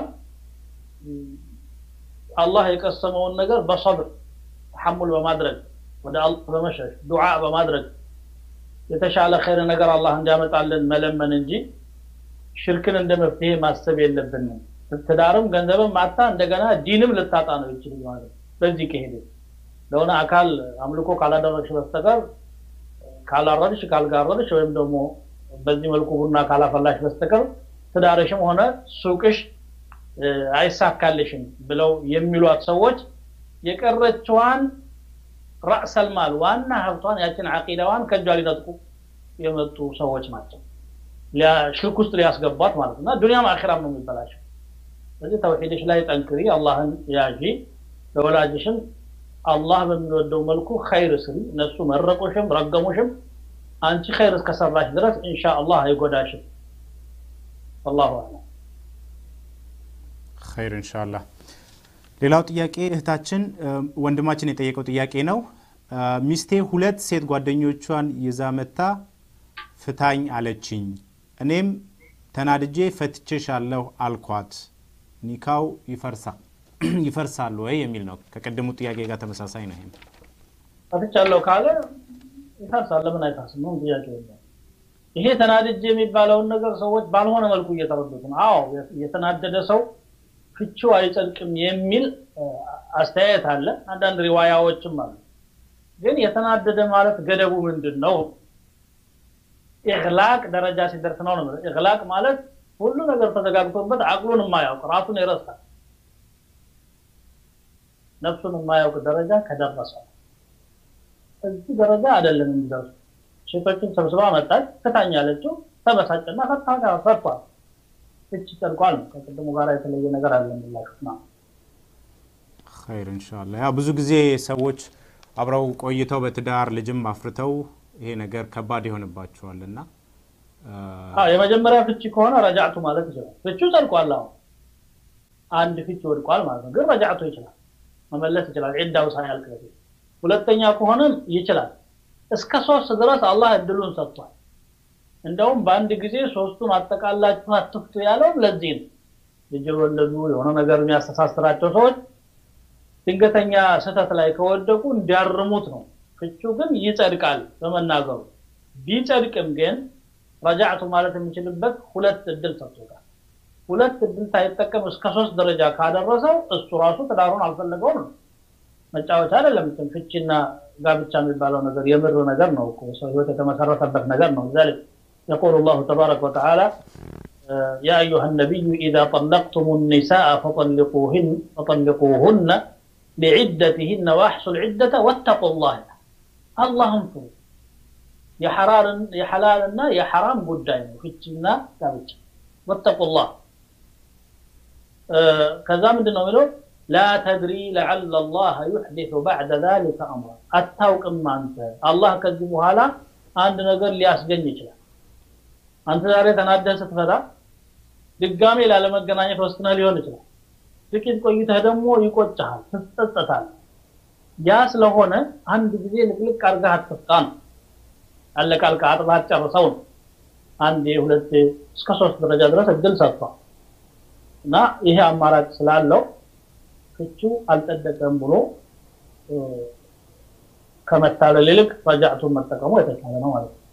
አላህ የቀሰመውን ነገር በሰብር ተሐሙል በማድረግ ወደ አላህ በመሸሽ ዱዓ በማድረግ የተሻለ ኸይር ነገር አላህ እንዲያመጣልን መለመን እንጂ ሽርክን እንደ መፍትሄ ማሰብ የለብንም ትዳርም ገንዘብም ማታ እንደገና ዲንም ልታጣ ነው ይችል ማለት በዚህ ከሄደ ለሆነ አካል አምልኮ ካላደረግሽ በስተቀር ካላረድሽ ካልጋረድሽ ወይም ደግሞ በዚህ መልኩ ቡና ካላፈላሽ በስተቀር ትዳርሽም ሆነ ሱቅሽ አይሳካልሽም ብለው የሚሏት ሰዎች የቀረችዋን ራእሰልማል ዋና ሀብቷን ያችን አቂዳዋን ከእጇ ሊነጥቁ የመጡ ሰዎች ናቸው ሽርክ ውስጥ ሊያስገቧት ማለት እና ዱኒያም አኺራም ነው የሚበላሸው ስለዚህ ተውሒድሽ ላይ ጠንክሪ አላህን ያዢ ለወላጅሽም አላህ በሚወደው መልኩ ኸይር ስሪ እነሱ መረቁሽም ረገሙሽም አንቺ ኸይር እስከሰራሽ ድረስ ኢንሻ አላህ አይጎዳሽም አላሁ አለም ኸይር ኢንሻአላህ ሌላው ጥያቄ እህታችን ወንድማችን የጠየቀው ጥያቄ ነው ሚስቴ ሁለት ሴት ጓደኞቿን ይዛ መታ ፍታኝ አለችኝ እኔም ተናድጄ ፈትቼሻለሁ አልኳት ኒካው ይፈርሳል ይፈርሳል ወይ የሚል ነው ከቅድሙ ጥያቄ ጋር ተመሳሳይ ነው ይሄም ፈትቻለሁ ካለ ይፈርሳል ለምን አይፈርስም ነው ጥያቄ የለም ይሄ ተናድጄ የሚባለውን ነገር ሰዎች ባልሆነ መልኩ እየተረዱት ነው አዎ የተናደደ ሰው ፍቺው አይጸድቅም የሚል አስተያየት አለ አንዳንድ ሪዋያዎችም አሉ ግን የተናደደ ማለት ገደቡ ምንድን ነው ኢግላቅ ደረጃ ሲደርስ ነው ነው ኢግላቅ ማለት ሁሉ ነገር ተዘጋግቶበት አቅሉን የማያውቅ ራሱን ይረሳል ነፍሱን የማያውቅ ደረጃ ከደረሰ እዚህ ደረጃ አይደለም የሚደርሱ ሴቶችን ሰብስባ መጣች ፍታኝ ያለችው ተበሳጭና ፈታ ፈቷል እች ጸድቋል ነው ከቅድሙ ጋር የተለየ ነገር አለምላችሁ ነው ኸይር እንሻላ ያው ብዙ ጊዜ ሰዎች አብረው ቆይተው በትዳር ልጅም አፍርተው ይሄ ነገር ከባድ ይሆንባቸዋል እና የመጀመሪያ ፍቺ ከሆነ ረጃዕቱ ማለት ይችላል ፍቺው ጸድቋል አሁን አንድ ፍቺ ወድቋል ማለት ነው ግን ረጃዕቱ ይችላል መመለስ ይችላል ዒዳው ሳያልቅ በፊት ሁለተኛ ከሆነም ይችላል እስከ ሶስት ድረስ አላህ እድሉን ሰጥቷል እንደውም በአንድ ጊዜ ሶስቱን አጠቃላችሁ አትፍቱ ያለው ለዚህ ነው ልጅ የወለዱ የሆነ ነገር የሚያስተሳስራቸው ሰዎች ድንገተኛ ስህተት ላይ ከወደቁ እንዲያርሙት ነው ፍቹ ግን ይጸድቃል በመናገሩ ቢጸድቅም ግን ረጃዕቱ ማለት የሚችልበት ሁለት እድል ሰጥቶታል ሁለት እድል ሳይጠቀም እስከ ሶስት ደረጃ ካደረሰው እሱ ራሱ ትዳሩን አልፈለገውም ነው መጫወቻ አይደለም ፍቺና ጋብቻ የሚባለው ነገር የምር ነገር ነው ሰው ህይወት የተመሰረተበት ነገር ነው ذلك يقول الله تبارك وتعالى يا أيها النبي إذا طلقتم النساء فطلقوهن فطلقوهن لعدتهن واحصوا العدة واتقوا الله اللهم فروا የሐራርን የሐላልና የሐራም ጉዳይ ነው ፍቺና ጋብቻ ወተቁላህ ከዛ ምንድን ነው የሚለው ላ ተድሪ ለዓለ ላህ ዩሕዲث ባዕደ ذلك አምራ አታውቅም አንተ አላህ ከዚህ በኋላ አንድ ነገር ሊያስገኝ ይችላል አንተ ዛሬ ተናደህ ስትፈታ ድጋሜ ላለመገናኘት ወስነህ ሊሆን ይችላል ጥቂት ቆይተህ ደግሞ ይቆጭሃል ትጸጸታል ያ ስለሆነ አንድ ጊዜ ልቅልቅ አድርገህ አትፍታ ነው አለቃልቃ አጥባት ጨርሰው ነው አንድ ሁለት እስከ ሶስት ደረጃ ድረስ እድል ሰጥቷል እና ይሄ አማራጭ ስላለው ፍቹ አልጸደቀም ብሎ ከመታለል ይልቅ ረጃዕቱን መጠቀሙ የተሻለ ነው ማለት ነው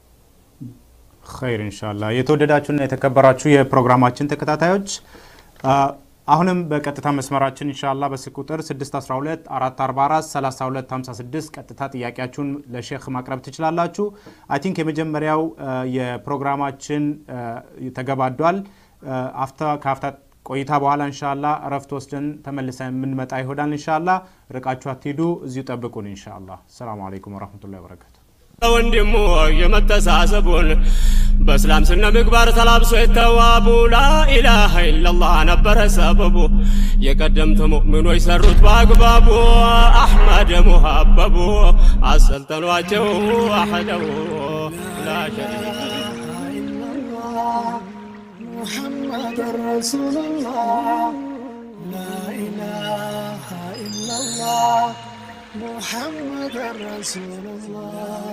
ኸይር ኢንሻላ የተወደዳችሁና የተከበራችሁ የፕሮግራማችን ተከታታዮች አሁንም በቀጥታ መስመራችን ኢንሻላ በስልክ ቁጥር 612 444 3256 ቀጥታ ጥያቄያችሁን ለሼክ ማቅረብ ትችላላችሁ። አይ ቲንክ የመጀመሪያው የፕሮግራማችን ተገባዷል። ከአፍታ ቆይታ በኋላ እንሻላ እረፍት ወስደን ተመልሰን የምንመጣ ይሆናል። እንሻላ ርቃችሁ አትሂዱ፣ እዚሁ ጠብቁን። እንሻላ ሰላሙ አለይኩም ወረህመቱላሂ ወበረካቱ። ወንድሙ የመተሳሰቡን በእስላም ስነ ምግባር ተላብሶ የተዋቡ ላኢላሃ ኢላላህ ነበረ ሰበቡ የቀደምት ሙእሚኖች ሰሩት በአግባቡ አሕመድ ሙሀበቡ አሰልጠኗቸው አሕደው ላ ሸሪከ محمد رسول الله لا إله إلا الله محمد رسول الله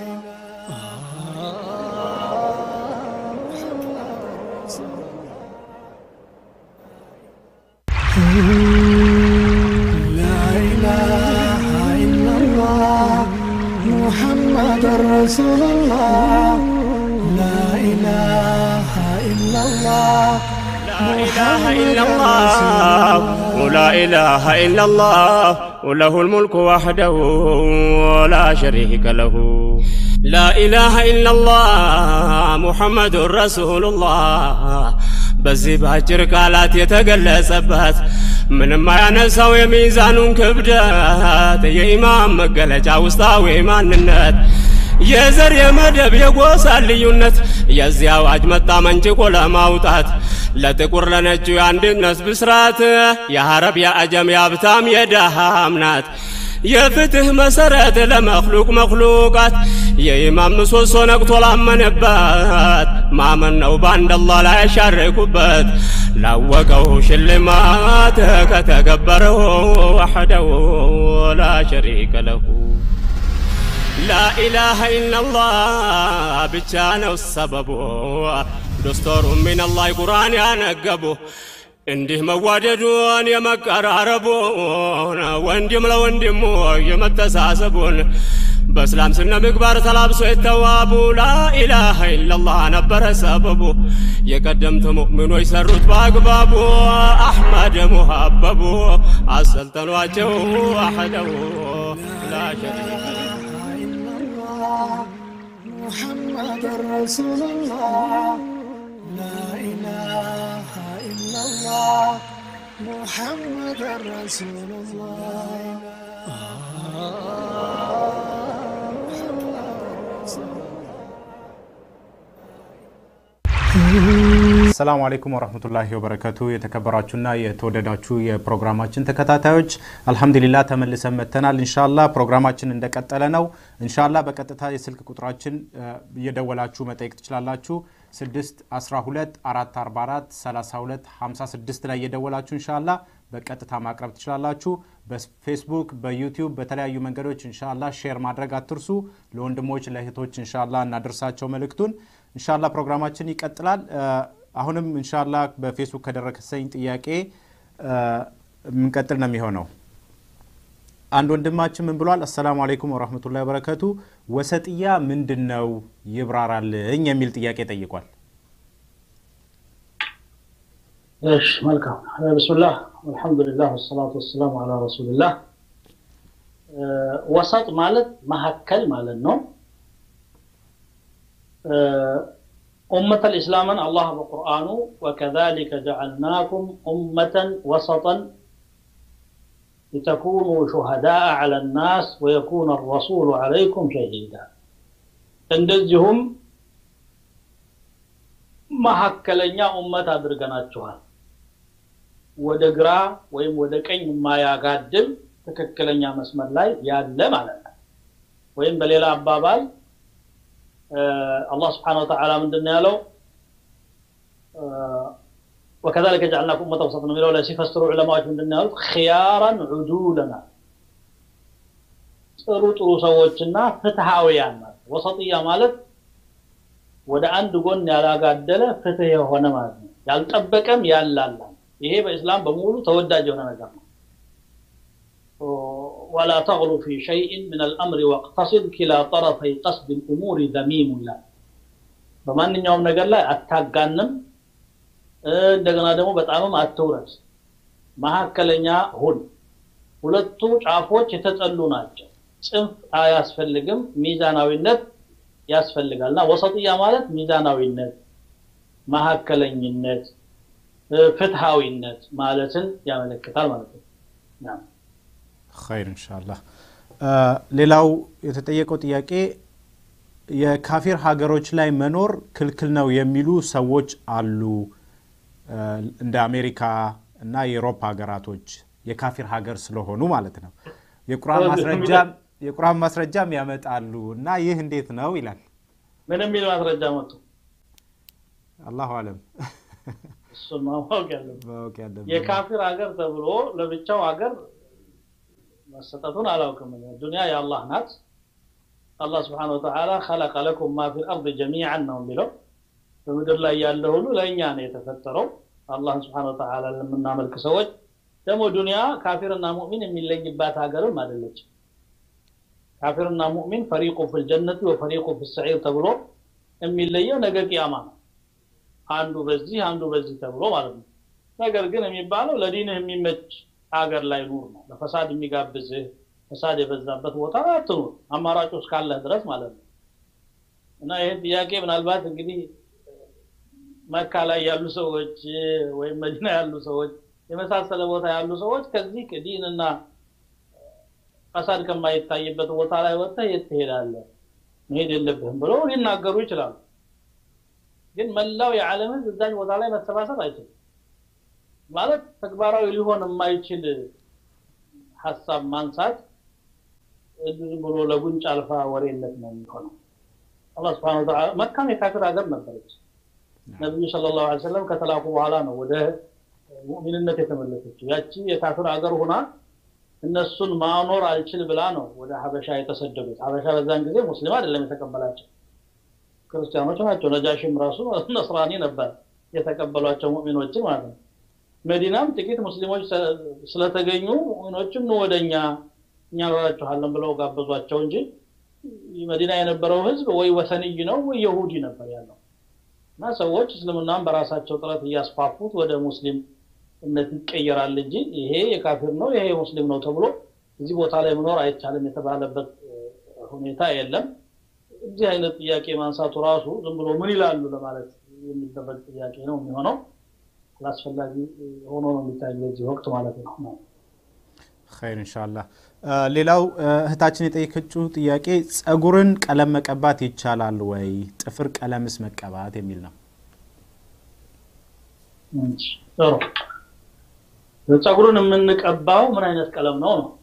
لا إله إلا الله محمد رسول الله لا إله إلا الله لا إله إلا الله ولا إله إلا الله وله الملك وحده ولا شريك له لا إله إلا الله محمد رسول الله በዚህ በአጭር ቃላት የተገለጸበት ምንም አያነሳው የሚዛኑን ክብደት የኢማም መገለጫ ውስጣዊ ማንነት የዘር የመደብ የጎሳ ልዩነት የዚህ አዋጅ መጣ መንጭቆ ለማውጣት ለጥቁር ለነጩ የአንድነት ብስራት የሐረብ የአጀም የሀብታም የደሃም ናት የፍትህ መሰረት ለመክሉቅ መክሉቃት የኢማም ምሰሶ ነቅቶ ላመነበት ማመን ነው በአንድ አላህ ላይ ያሻረኩበት ላወቀው ሽልማት ከተገበረው ወሐደው ላ ሸሪከ ለሁ ላኢላሃ ኢላላህ ብቻ ነው ሰበቡ ዶስቶሩ ሚነላህ ቁርአን ያነገቡ እንዲህ መዋደዱን የመቀራረቡን ወንድም ለወንድሙ የመተሳሰቡን በእስላም ስነ ምግባር ተላብሶ የተዋቡ ላኢላሃ ኢላላህ ነበረ ሰበቡ የቀደምት ሙእሚኖች ሰሩት በአግባቡ አሕመድ ሙሀበቡ አሰልጠኗቸው አሕደው ላ ሸሪከ محمد رسول الله لا إله إلا الله محمد رسول الله ሰላሙ አለይኩም ወረህመቱላሂ ወበረከቱ። የተከበራችሁና የተወደዳችሁ የፕሮግራማችን ተከታታዮች አልሐምዱሊላ ተመልሰን መጥተናል። እንሻላ ፕሮግራማችን እንደቀጠለ ነው። እንሻላ በቀጥታ የስልክ ቁጥራችን እየደወላችሁ መጠየቅ ትችላላችሁ። 612 444 32 56 ላይ እየደወላችሁ እንሻላ በቀጥታ ማቅረብ ትችላላችሁ። በፌስቡክ፣ በዩቲዩብ በተለያዩ መንገዶች እንሻላ ሼር ማድረግ አትርሱ። ለወንድሞች ለእህቶች እንሻላ እናደርሳቸው መልእክቱን። እንሻላ ፕሮግራማችን ይቀጥላል። አሁንም እንሻላ በፌስቡክ ከደረሰኝ ጥያቄ የምንቀጥል ነው የሚሆነው። አንድ ወንድማችን ምን ብሏል? አሰላሙ አለይኩም ወረህመቱላሂ ወበረከቱ። ወሰጥያ ምንድን ነው ይብራራልኝ የሚል ጥያቄ ጠይቋል። እሺ መልካም ብስምላህ አልሐምዱሊላህ ወሰላቱ ወሰላሙ አላ ረሱልላህ ወሰጥ ማለት መካከል ማለት ነው ኡመተ ልእስላምን አላህ በቁርአኑ ወከዛሊከ ጀዐልናኩም ኡመተን ወሰጠን لتكونوا شهداء على الناس ويكون الرسول عليكم شهيدا እንደዚሁም መካከለኛ ኡመት አድርገናችኋል ወደ ግራ ወይም ወደ ቀኝ የማያጋድል ትክክለኛ መስመር ላይ ያለ ማለት ነው ወይም በሌላ አባባል አላህ ስብሓን ወተዓላ ምንድን ያለው وكذلك جعلناكم أمة وسطا من لا ሲፈስሩ ዑለማዎች ምንድን ያሉት خيارا عدولنا ጥሩ ጥሩ ሰዎችና ፍትሃውያን ማለት ወሰጥያ ማለት ወደ አንድ ጎን ያላጋደለ ፍትህ የሆነ ማለት ነው ያልጠበቀም ያላላ ይሄ በእስላም በሙሉ ተወዳጅ የሆነ ነገር ነው ولا تغلو في شيء من الأمر واقتصد كلا طرفي قصد الأمور ذميم لا በማንኛውም ነገር ላይ አታጋንም እንደገና ደግሞ በጣምም አትውረድ መካከለኛ ሁን ሁለቱ ጫፎች የተጠሉ ናቸው ጽንፍ አያስፈልግም ሚዛናዊነት ያስፈልጋል እና ወሰጥያ ማለት ሚዛናዊነት መካከለኝነት ፍትሃዊነት ማለትን ያመለክታል ማለት ነው ኸይር እንሻላህ ሌላው የተጠየቀው ጥያቄ የካፊር ሀገሮች ላይ መኖር ክልክል ነው የሚሉ ሰዎች አሉ እንደ አሜሪካ እና የአውሮፓ ሀገራቶች የካፊር ሀገር ስለሆኑ ማለት ነው የቁርአን ማስረጃም ያመጣሉ እና ይህ እንዴት ነው ይላል ምን የሚል ማስረጃ መጡ አላሁ አለም እሱን ማወቅ ያለብን ማወቅ ያለብን የካፊር ሀገር ተብሎ ለብቻው ሀገር መሰጠቱን አላውቅም ዱንያ የአላህ ናት አላህ ስብሓን ወተዓላ ከለቀ ለኩም ማ ፊ ልአርድ ጀሚዓን ነው የሚለው በምድር ላይ ያለ ሁሉ ለእኛ ነው የተፈጠረው አላህን ስብሓን ወተዓላ ለምናመልክ ሰዎች ደግሞ ዱንያ ካፊርና ሙእሚን የሚለይባት ሀገርም አይደለች ካፊርና ሙእሚን ፈሪቁ ፊ ልጀነት ወፈሪቁ ፊ ሰዒር ተብሎ የሚለየው ነገ ቅያማ ነው አንዱ በዚህ አንዱ በዚህ ተብሎ ማለት ነው ነገር ግን የሚባለው ለዲንህ የሚመች ሀገር ላይ ኑር ነው ለፈሳድ የሚጋብዝህ ፈሳድ የበዛበት ቦታ አትኑር አማራጭ እስካለህ ድረስ ማለት ነው እና ይህን ጥያቄ ምናልባት እንግዲህ መካ ላይ ያሉ ሰዎች ወይም መዲና ያሉ ሰዎች የመሳሰለ ቦታ ያሉ ሰዎች ከዚህ ዲንና ፈሳድ ከማይታይበት ቦታ ላይ ወጥተህ የት ትሄዳለህ መሄድ የለብህም ብለው ሊናገሩ ይችላሉ ግን መላው የዓለም ህዝብ እዛች ቦታ ላይ መሰባሰብ አይችልም ማለት ተግባራዊ ሊሆን የማይችል ሀሳብ ማንሳት ዝም ብሎ ለጉንጭ አልፋ ወሬነት ነው የሚሆነው አላህ ስብሓን ወተዓላ መካም የካፊር ሀገር ነበረች ነቢዩ ስለ ላሁ ሰለም ከተላኩ በኋላ ነው ወደ ሙእሚንነት የተመለሰችው ያቺ የካፊር ሀገር ሁና እነሱን ማኖር አልችል ብላ ነው ወደ ሀበሻ የተሰደዱት ሀበሻ በዛን ጊዜ ሙስሊም አይደለም የተቀበላቸው ክርስቲያኖች ናቸው ነጃሽም ራሱ ነስራኒ ነበር የተቀበሏቸው ሙእሚኖችን ማለት ነው መዲናም ጥቂት ሙስሊሞች ስለተገኙ ሙእሚኖችም ኑ ወደኛ እኛ እንረዳችኋለን ብለው ጋበዟቸው እንጂ መዲና የነበረው ህዝብ ወይ ወሰንይ ነው ወይ የሁዲ ነበር ያለው እና ሰዎች እስልምናን በራሳቸው ጥረት እያስፋፉት ወደ ሙስሊም እምነት ይቀየራል እንጂ ይሄ የካፊር ነው ይሄ የሙስሊም ነው ተብሎ እዚህ ቦታ ላይ መኖር አይቻልም የተባለበት ሁኔታ የለም እዚህ አይነት ጥያቄ ማንሳቱ ራሱ ዝም ብሎ ምን ይላሉ ለማለት የሚደረግ ጥያቄ ነው የሚሆነው አላስፈላጊ ሆኖ ነው የሚታይ በዚህ ወቅት ማለት ነው ኸይር እንሻላ ሌላው እህታችን የጠየቀችው ጥያቄ ጸጉርን ቀለም መቀባት ይቻላል ወይ ጥፍር ቀለምስ መቀባት የሚል ነው ጥሩ ጸጉሩን የምንቀባው ምን አይነት ቀለም ነው ነው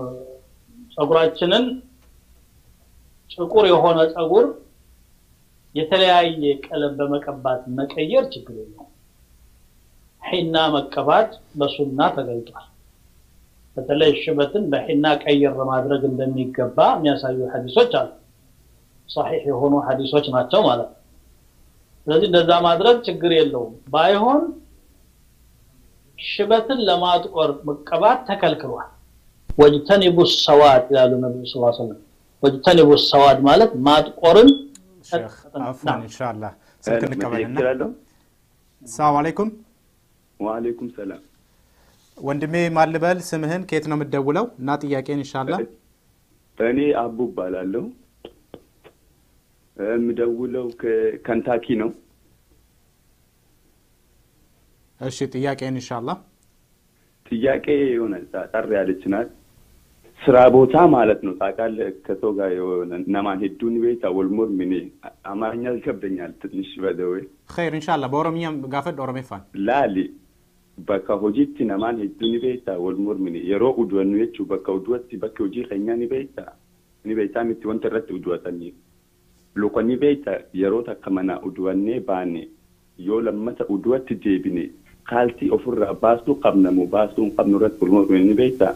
ጸጉራችንን ጥቁር የሆነ ጸጉር የተለያየ ቀለም በመቀባት መቀየር ችግር የለውም። ሒና መቀባት በሱና ተገልጧል። በተለይ ሽበትን በሒና ቀይር ማድረግ እንደሚገባ የሚያሳዩ ሐዲሶች አሉ። ሰሒሕ የሆኑ ሐዲሶች ናቸው ማለት ነው። ስለዚህ እንደዛ ማድረግ ችግር የለውም። ባይሆን ሽበትን ለማጥቆር መቀባት ተከልክሏል። ወጅተኒቡ ሰዋድ ይላሉ ነቢዩ ስ ሰለም። ወጅተኒቡ ሰዋድ ማለት ማጥቆርን ሼክ አፍዋን ኢንሻአላህ ስልክ እንቀበልና እችላለሁ። ሰላም አለይኩም ወአለይኩም ሰላም። ወንድሜ ማልበል ስምህን ከየት ነው የምትደውለው እና ጥያቄን ኢንሻአላህ እኔ አቡ እባላለሁ። የምደውለው ከከንታኪ ነው። እሺ ጥያቄን ኢንሻአላህ ጥያቄ የሆነ ጠር ያለች ናት። ስራ ቦታ ማለት ነው ታውቃለህ፣ ከሰው ጋር የሆነ ነማን ሄዱን ቤታ ወልሞር ምን አማርኛ ይከብደኛል ትንሽ በደዌ ኸይር ኢንሻአላህ በኦሮምኛም ጋፈድ ኦሮሜፋን laali bakka hojiitti namaan hedduu ni beektaa wal mormini yeroo uduwannu jechuu bakka uduwatti bakka hojii keenyaa ni beektaa ni beektaa miti wanta irratti uduwatanii luka ni beektaa yeroo takka mana uduwannee baane yoo lammata uduwatti deebine kaaltii ofirraa baastuu qabnamu baastuu hin qabnu irratti wal mormini ni beektaa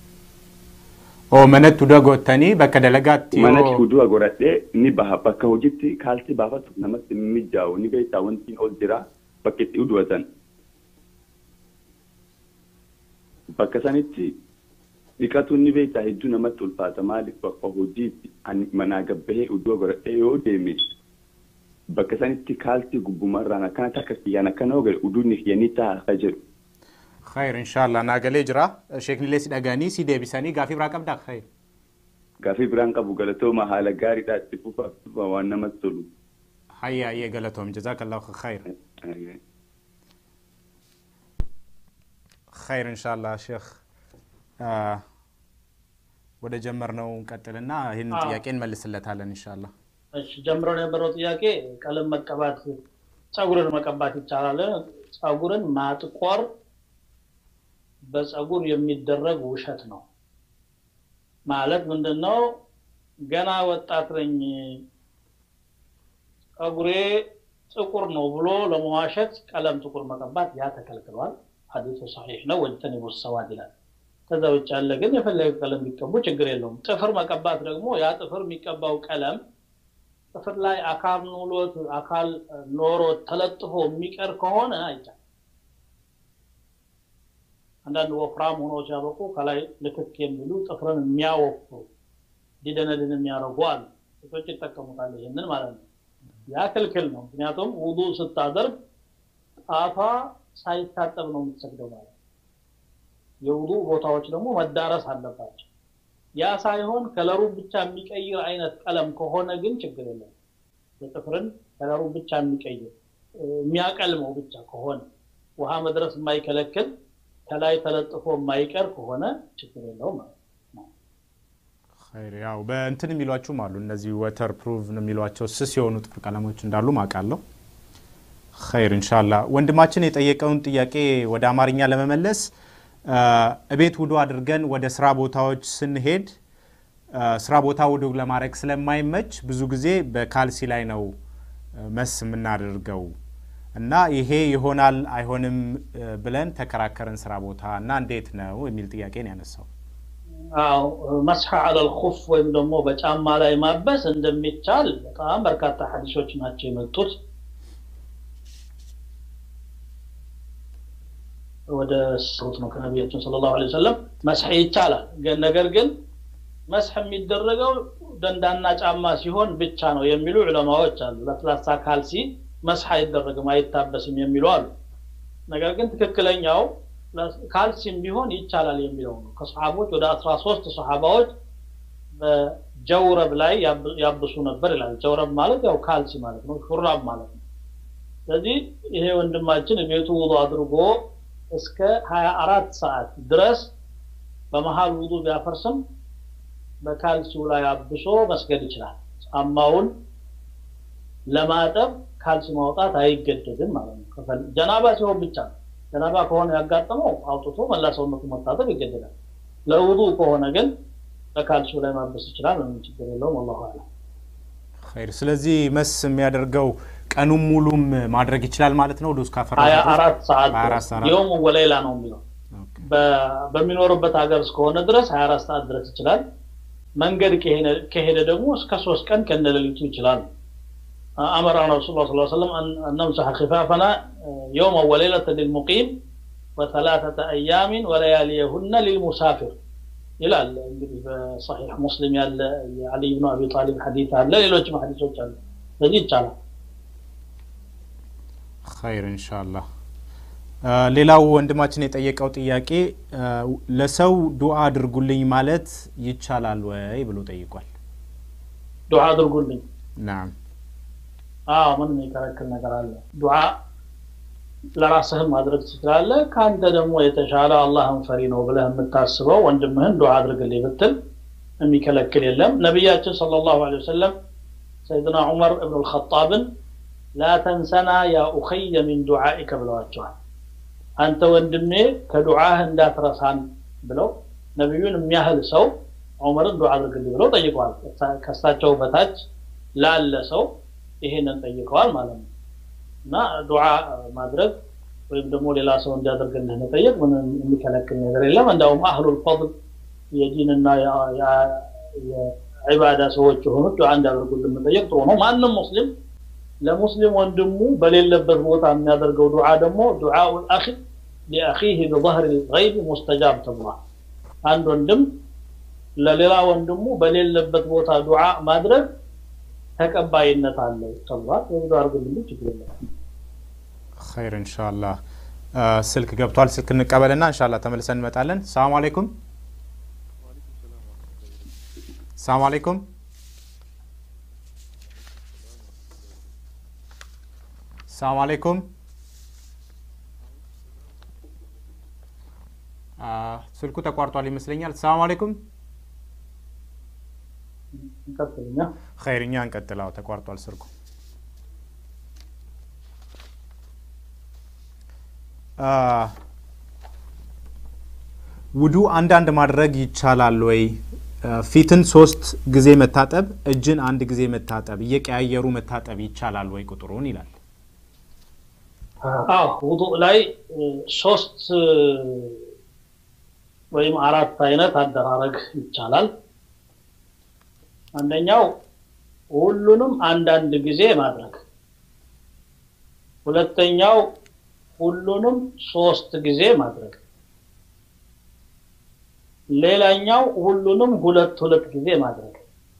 ኦ መነት ዱደ ጎተኒ በከ ደለጋት manatti uduwa godhadhee ni baha bakka hojiitti kaaltii baafatu namatti hin mijaa'u ni beektaa wantiin ol jira bakka itti uduwatan bakka sanitti dhiqatuun ni beektaa hedduu namatti ulfaata maaliif bakka hojiitti ani manaa gabbahee uduwa godhadhee yoo deeme bakka sanitti kaaltii gubbumarraan akkana takka kiyyaan akkana yoo gale uduunni kiyyanii ta'a akka jedhu ኸይር ኢንሻአላህ ናገሌ ጅራ ሼክኒሌ ሲደጋኒ ሲዴቢሰኒ ጋፊ ብራ ቀብዳ ኸይር gaafii biraan qabu galatooma haala gaariidhaa itti fufaaf fufa waan namatti tolu. ሀያ የገለቶም ጀዛከላሁ ኸይር ኸይር ኢንሻአላህ ሼክ አ፣ ወደ ጀመርነው ቀጥልና ይህን አዎ። ጥያቄ እንመልስለታለን ኢንሻአላህ እሺ ጀምሮ የነበረው ጥያቄ ቀለም መቀባት ጸጉርን መቀባት ይቻላል? ጸጉርን ማጥቆር በጸጉር የሚደረግ ውሸት ነው። ማለት ምንድን ነው? ገና ወጣት ነኝ ጸጉሬ ጥቁር ነው ብሎ ለመዋሸት ቀለም ጥቁር መቀባት ያ ተከልክሏል። ሐዲሱ ሰሒሕ ነው። ወጅተኒቡ ሰዋድ ይላል። ከዛ ውጭ ያለ ግን የፈለገ ቀለም ቢቀቡ ችግር የለውም። ጥፍር መቀባት ደግሞ ያ ጥፍር የሚቀባው ቀለም ጥፍር ላይ አካል ኑሎት አካል ኖሮት ተለጥፎ የሚቀር ከሆነ አይቻልም። አንዳንድ ወፍራም ሆኖ ሲያበቁ ከላይ ልክክ የሚሉ ጥፍርን የሚያወፍሩ ዲደነድን የሚያደርጉ አሉ። ሴቶች ይጠቀሙታል ይህንን ማለት ነው። ያ ክልክል ነው። ምክንያቱም ውዱ ስታደርግ ጣቷ ሳይታጠብ ነው የምትሰግደው ማለት ነው። የውዱ ቦታዎች ደግሞ መዳረስ አለባቸው። ያ ሳይሆን ከለሩ ብቻ የሚቀይር አይነት ቀለም ከሆነ ግን ችግር የለም። የጥፍርን ከለሩ ብቻ የሚቀይር እ፣ የሚያቀልመው ብቻ ከሆነ ውሃ መድረስ የማይከለክል ከላይ ተለጥፎ የማይቀር ከሆነ ችግር የለውም ማለት ነው። ኸይር ያው በእንትን የሚሏችሁም አሉ እነዚህ ወተር ፕሩቭ የሚሏቸው ስስ የሆኑ ጥፍር ቀለሞች እንዳሉ ማውቃለሁ። ኸይር ኢንሻላ ወንድማችን የጠየቀውን ጥያቄ ወደ አማርኛ ለመመለስ አ፣ እቤት ውዱ አድርገን ወደ ስራ ቦታዎች ስንሄድ አ፣ ስራ ቦታ ውዱ ለማድረግ ስለማይመች ብዙ ጊዜ በካልሲ ላይ ነው አ፣ መስ የምናደርገው እና ይሄ ይሆናል አይሆንም አ፣ ብለን ተከራከርን ስራ ቦታ እና እንዴት ነው የሚል ጥያቄ ነው ያነሳው። አዎ መስሐ አለል ኹፍ ወይም ደግሞ በጫማ ላይ ማበስ እንደሚቻል በጣም በርካታ ሐዲሶች ናቸው የመጡት። ወደ ስሩት ነው ከነቢያችን ሰለላሁ ዐለይሂ ወሰለም መስሐ ይቻላል። ግን ነገር ግን መስሐ የሚደረገው ደንዳና ጫማ ሲሆን ብቻ ነው የሚሉ ዑለማዎች አሉ። ለስላሳ ካልሲ መስሐ አይደረግም አይታበስም የሚሉ አሉ። ነገር ግን ትክክለኛው ካልሲም ቢሆን ይቻላል የሚለው ነው። ከሰሓቦች ወደ አስራ ሶስት ሰሓባዎች በጀውረብ ላይ ያብ- ያብሱ ነበር ይላል። ጀውረብ ማለት ያው ካልሲ ማለት ነው፣ ሹራብ ማለት ነው። ስለዚህ ይሄ ወንድማችን ቤቱ ውዱ አድርጎ እስከ ሀያ አራት ሰዓት ድረስ በመሀል ውዱ ቢያፈርስም በካልሲው ላይ አብሶ መስገድ ይችላል። ጫማውን ለማጠብ ካልሲ ማውጣት አይገደድም ማለት ነው። ከፈል- ጀናባ ሲሆን ብቻ ነው። ጀናባ ከሆነ ያጋጠመው አውጥቶ መላ ሰውነቱ መታጠብ ይገደዳል። ለውዱ ከሆነ ግን በካልሲው ላይ ማበስ ይችላል። ምንም ችግር የለውም። አላሁ አለም። ኸይር። ስለዚህ መስ የሚያደርገው ቀኑን ሙሉም ማድረግ ይችላል ማለት ነው። ዶስ ካፈራ ሀያ አራት ሰዓት ሀያ አራት ሰዓት የውም ወሌላ ነው የሚለው በ- በሚኖርበት ሀገር እስከሆነ ድረስ 24 ሰዓት ድረስ ይችላል። መንገድ ከሄደ- ከሄደ ደግሞ እስከ ሶስት ቀን ከነሌሊቱ ይችላል። አመራና ረሱል ላ ሰለም እነምሰሐ ኪፋፈና የውመ ወሌለተ ልልሙቂም ወሰላተተ አያሚን ወለያሊየሁነ ሊልሙሳፊር ይላል። እንግዲህ በሰሒሕ ሙስሊም ያለ የዓሊይ ብኑ አቢ ጣሊብ ሐዲት አለ፣ ሌሎችም ሐዲሶች አሉ። ስለዚህ ይቻላል። ኸይር ኢንሻአላህ። አ፣ ሌላው ወንድማችን የጠየቀው ጥያቄ አ፣ ለሰው ዱዓ አድርጉልኝ ማለት ይቻላል ወይ ብሎ ጠይቋል። ዱዓ አድርጉልኝ። ናም አዎ ምን የሚከለክል ነገር አለ? ዱዓ ለራስህም ማድረግ ትችላለህ። ከአንተ ደግሞ የተሻለ አላህን ፈሪ ነው ብለህ የምታስበው ወንድምህን ዱዓ አድርግልኝ ብትል የሚከለክል የለም። ነቢያችን ሰለላሁ ዐለይሂ ወሰለም ሰይድና ዑመር እብን አልኸጣብን ላ ተንሰና ያ ኡኸየ ሚን ዱዓኢከ ብለዋቸዋል። አንተ ወንድሜ ከዱዓህ እንዳትረሳን ብለው ነቢዩን የሚያህል ሰው ዑመርን ዱዓ አድርግልኝ ብለው ጠይቀዋል። ከእሳቸው በታች ላለ ሰው ይሄንን ጠይቀዋል ማለት ነው። እና ዱዓ ማድረግ ወይም ደግሞ ሌላ ሰው እንዲያደርግልህ መጠየቅ ምንም የሚከለክል ነገር የለም። እንዳውም አህሉል ፈድል የዲንና የ- የ- የዒባዳ ሰዎች የሆኑት ዱዓ እንዲያደርጉልን መጠየቅ ጥሩ ነው። ማንም ሙስሊም ለሙስሊም ወንድሙ በሌለበት ቦታ የሚያደርገው ዱዓ ደግሞ ዱዓኡል አኺ ሊአኺህ ቢظهር الغይብ ሙስተጃብ ተብሏል። አንድ ወንድም ለሌላ ወንድሙ በሌለበት ቦታ ዱዓ ማድረግ ተቀባይነት አለው ተብሏል። የብዱ አድርግልኝ ችግር የለም። ኸይር ኢንሻአላህ። አ፣ ስልክ ገብቷል። ስልክ እንቀበልና ኢንሻአላህ ተመልሰን እንመጣለን። ሰላም አለይኩም። ሰላም አለይኩም። ሰላም አለይኩም። አ፣ ስልኩ ተቋርጧል ይመስለኛል። ሰላም አለይኩም። እንቀጥልኛ ኸይር እኛ እንቀጥላው። ተቋርጧል ስልኩ። አ፣ ውዱ አንዳንድ ማድረግ ይቻላል ወይ? አ፣ ፊትን ሶስት ጊዜ መታጠብ፣ እጅን አንድ ጊዜ መታጠብ፣ እየቀያየሩ መታጠብ ይቻላል ወይ ቁጥሩን ይላል። አዎ ውዱእ ላይ እ፣ ሶስት እ፣ ወይም አራት አይነት አደራረግ ይቻላል። አንደኛው ሁሉንም አንዳንድ ጊዜ ማድረግ፣ ሁለተኛው ሁሉንም ሶስት ጊዜ ማድረግ፣ ሌላኛው ሁሉንም ሁለት ሁለት ጊዜ ማድረግ፣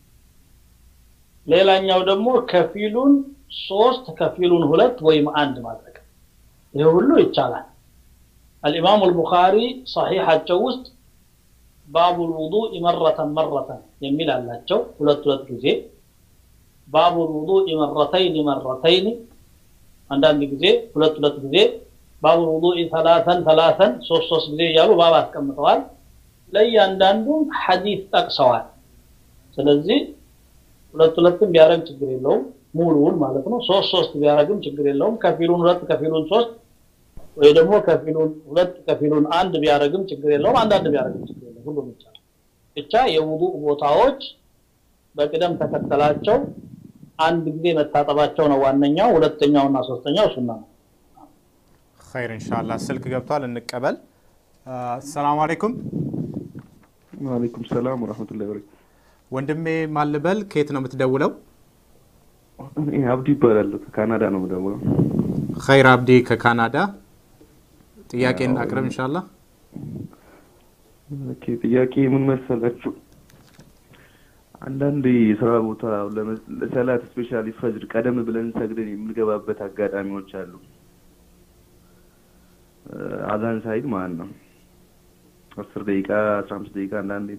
ሌላኛው ደግሞ ከፊሉን ሶስት ከፊሉን ሁለት ወይም አንድ ማድረግ። ይህ ሁሉ ይቻላል። አልኢማሙ አልቡኻሪ ሰሒሓቸው ውስጥ ባቡል ውዱእ መረተን መረተን የሚል አላቸው፣ ሁለት ሁለት ጊዜ። ባቡል ውዱእ መረተይን መረተይን፣ አንዳንድ ጊዜ ሁለት ሁለት ጊዜ። ባቡል ውዱእ ተላተን ተላተን፣ ሶስት ሶስት ጊዜ እያሉ ባብ አስቀምጠዋል። ለእያንዳንዱ ሐዲስ ጠቅሰዋል። ስለዚህ ሁለት ሁለትም ቢያደርግ ችግር የለውም፣ ሙሉውን ማለት ነው። ሶስት ሶስት ቢያደርግም ችግር የለውም። ከፊሉን ሁለት ከፊሉን ሶስት ወይ ደግሞ ከፊሉን ሁለት ከፊሉን አንድ ቢያደርግም ችግር የለውም። አንዳንድ ቢያደርግም ችግር የለውም። ሁሉም ይቻላል። ብቻ የውዱእ ቦታዎች በቅደም ተከተላቸው አንድ ጊዜ መታጠባቸው ነው ዋነኛው። ሁለተኛው እና ሶስተኛው ሱና ነው። ኸይር ኢንሻአላህ። ስልክ ገብቷል፣ እንቀበል። አ፣ ሰላም አለይኩም ወአለይኩም ሰላም ወራህመቱላሂ ወበረካቱ። ወንድሜ ማልበል ከየት ነው የምትደውለው? እኔ አብዱ ይባላል ከካናዳ ነው የምደውለው። ኸይር አብዲ ከካናዳ ጥያቄን አቅርብ ኢንሻአላህ። ኦኬ ጥያቄ ምን መሰላችሁ? አንዳንድ የስራ ቦታ ለመ- ለሰላት ስፔሻሊ ፈጅር ቀደም ብለን ሰግደን የምንገባበት አጋጣሚዎች አሉ። እ፣ አዛን ሳይል ማለት ነው። አስር ደቂቃ አስራ አምስት ደቂቃ አንዳንዴ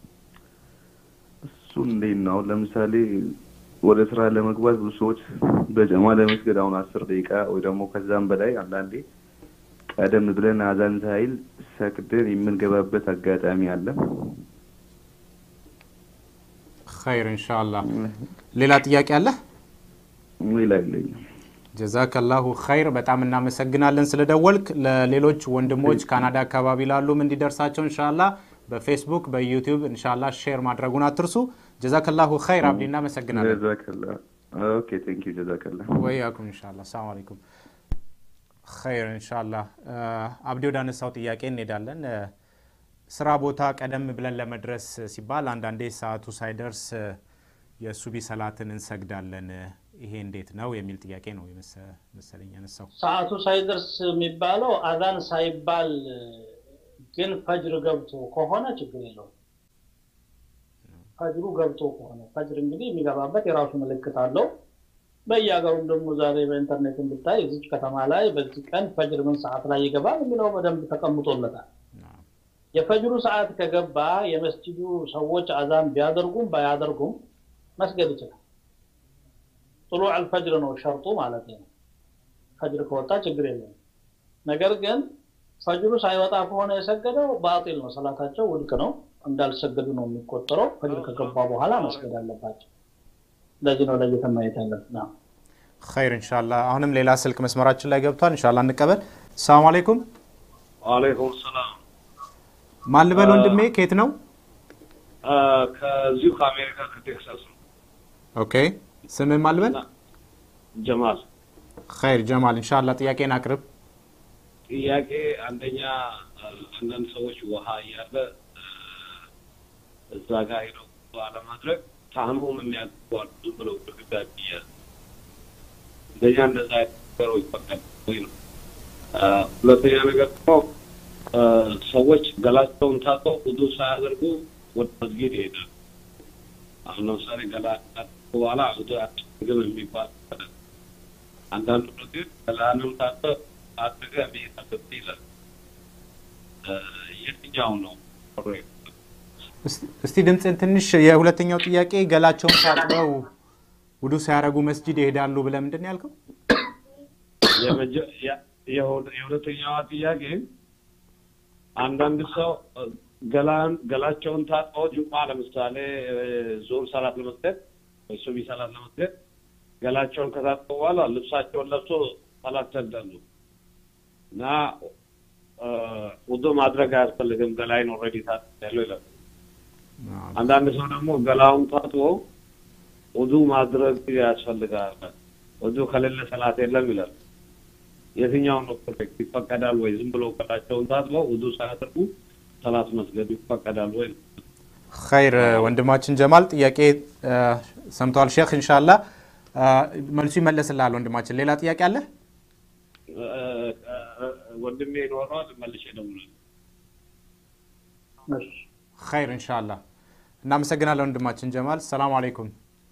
እሱን እንዴት ነው? አሁን ለምሳሌ ወደ ስራ ለመግባት ብዙ ሰዎች በጀማ ለመስገድ አሁን አስር ደቂቃ ወይ ደግሞ ከዛም በላይ አንዳንዴ ቀደም ብለን አዛን ሳይል ሰግደን የምንገባበት አጋጣሚ አለ። ኸይር ኢንሻአላህ። ሌላ ጥያቄ አለ? ሌላ የለኝም። ጀዛከላሁ ኸይር። በጣም እናመሰግናለን ስለደወልክ። ለሌሎች ወንድሞች ካናዳ አካባቢ ላሉም እንዲደርሳቸው ኢንሻአላህ በፌስቡክ በዩቲዩብ እንሻላ ሼር ማድረጉን አትርሱ። ጀዛከላሁ ኸይር አብዲ፣ እናመሰግናለን። ጀዛከላ ኦኬ ቴንክ ዩ ጀዛከላ ወያኩም እንሻላ። ሰላም አለይኩም ኸይር እንሻላ። አብዲ ወደ አነሳው ጥያቄ እንሄዳለን። እ፣ ስራ ቦታ ቀደም ብለን ለመድረስ ሲባል አንዳንዴ ሰዓቱ ሳይደርስ እ፣ የሱቢ ሰላትን እንሰግዳለን። ይሄ እንዴት ነው የሚል ጥያቄ ነው የመሰ- መሰለኝ ያነሳው። ሰዓቱ ሳይደርስ የሚባለው አዛን ሳይባል ግን ፈጅር ገብቶ ከሆነ ችግር የለውም። ፈጅሩ ገብቶ ከሆነ ፈጅር እንግዲህ የሚገባበት የራሱ ምልክት አለው። በየሀገሩም ደግሞ ዛሬ በኢንተርኔት ብታይ እዚች ከተማ ላይ በዚህ ቀን ፈጅር ምን ሰዓት ላይ ይገባል የሚለው በደንብ ተቀምጦለታል። የፈጅሩ ሰዓት ከገባ የመስጂዱ ሰዎች አዛን ቢያደርጉም ባያደርጉም መስገድ ይችላል። ጥሉዕ አልፈጅር ነው ሸርጡ ማለት ነው። ፈጅር ከወጣ ችግር የለም። ነገር ግን ፈጅሩ ሳይወጣ ከሆነ የሰገደው ባጢል ነው፣ ሰላታቸው ውድቅ ነው፣ እንዳልሰገዱ ነው የሚቆጠረው። ፈጅር ከገባ በኋላ መስገድ አለባቸው። ለዚህ ነው ለይተን ማየት ያለብን። አዎ። ኸይር እንሻላ። አሁንም ሌላ ስልክ መስመራችን ላይ ገብቷል። እንሻላ እንቀበል። ሰላም አለይኩም። ዋሌይኩም ሰላም። ማን ልበል ወንድሜ? ከየት ነው? ከዚሁ ከአሜሪካ ከቴክሳስ ነው። ኦኬ ስምህ ማን ልበል? ጀማል ኸይር ጀማል። እንሻላ ጥያቄን አቅርብ። ጥያቄ አንደኛ አንዳንድ ሰዎች ውሃ እያለ እዛ ጋር ሄደው አለማድረግ ታህሙም የሚያደርጓል ዝም ብለው ግድግዳ ይያዝ እንደኛ እንደዛ አይነት ነገሮች ይፈቀድ ወይ ነው። ሁለተኛ ነገር ደግሞ ሰዎች ገላቸውን ታጥበው ውዱ ሳያደርጉ ወደ መስጊድ ይሄዳል። አሁን ለምሳሌ ገላ ካጠቡ በኋላ ውዱ አያስፈልግም የሚባል አለ። አንዳንዱ ግን ገላንም ታጥበህ አድርገህ መሄድ አለብህ ይላል። የትኛው ነው ኮሬክት? እስቲ- እስቲ ድምፅን ትንሽ የሁለተኛው ጥያቄ ገላቸውን ታጥበው ውዱ ሳያረጉ መስጂድ ይሄዳሉ ብለህ ምንድን ነው ያልከው? የመጀ- ያ- የሁለ- የሁለተኛዋ ጥያቄ አንዳንድ ሰው እ፣ ገላን ገላቸውን ታጥበው ጁማ ለምሳሌ ዞር ሰላት ለመስገድ ወይ ሱቢ ሰላት ለመስገድ ገላቸውን ከታጥበው በኋላ ልብሳቸውን ለብሶ ሰላት ይሰግዳሉ እና እ፣ ውዱ ማድረግ አያስፈልግም ገላይን ኦልሬዲ ታጥቤያለሁ ይላል። አንዳንድ ሰው ደግሞ ገላውን ታጥቦ ውዱ ማድረግ ያስፈልጋል። ውዱ ከሌለ ሰላት የለም ይላል። የትኛው ነው ኮሬክት? ይፈቀዳል ወይ? ዝም ብሎ ገላቸውን ታጥበው ውዱ ሳያደርጉ ሰላት መስገዱ ይፈቀዳል ወይ? ኸይር ወንድማችን ጀማል ጥያቄ እ፣ ሰምተዋል ሼክ እንሻላ እ፣ መልሱ ይመለስልሃል ወንድማችን ሌላ ጥያቄ አለ እ፣ እ፣ ወንድሜ ይኖረዋል መልሼ እደውላለሁ። እሺ። ኸይር እንሻላ እናመሰግናለን ወንድማችን ጀማል ሰላም አለይኩም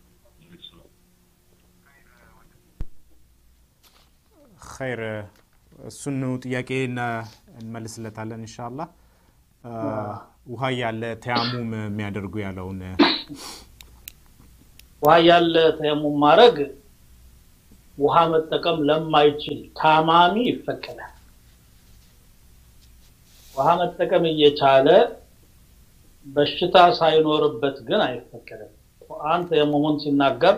ኸይር እሱኑ ጥያቄ እነ- እንመልስለታለን እንሻላ እ፣ ውሃ ያለ ተያሙም የሚያደርጉ ያለውን ውሃ ያለ ተየሙም ማድረግ ውሃ መጠቀም ለማይችል ታማሚ ይፈቀዳል። ውሃ መጠቀም እየቻለ በሽታ ሳይኖርበት ግን አይፈቀድም። ቁርአን ተየሙሙን ሲናገር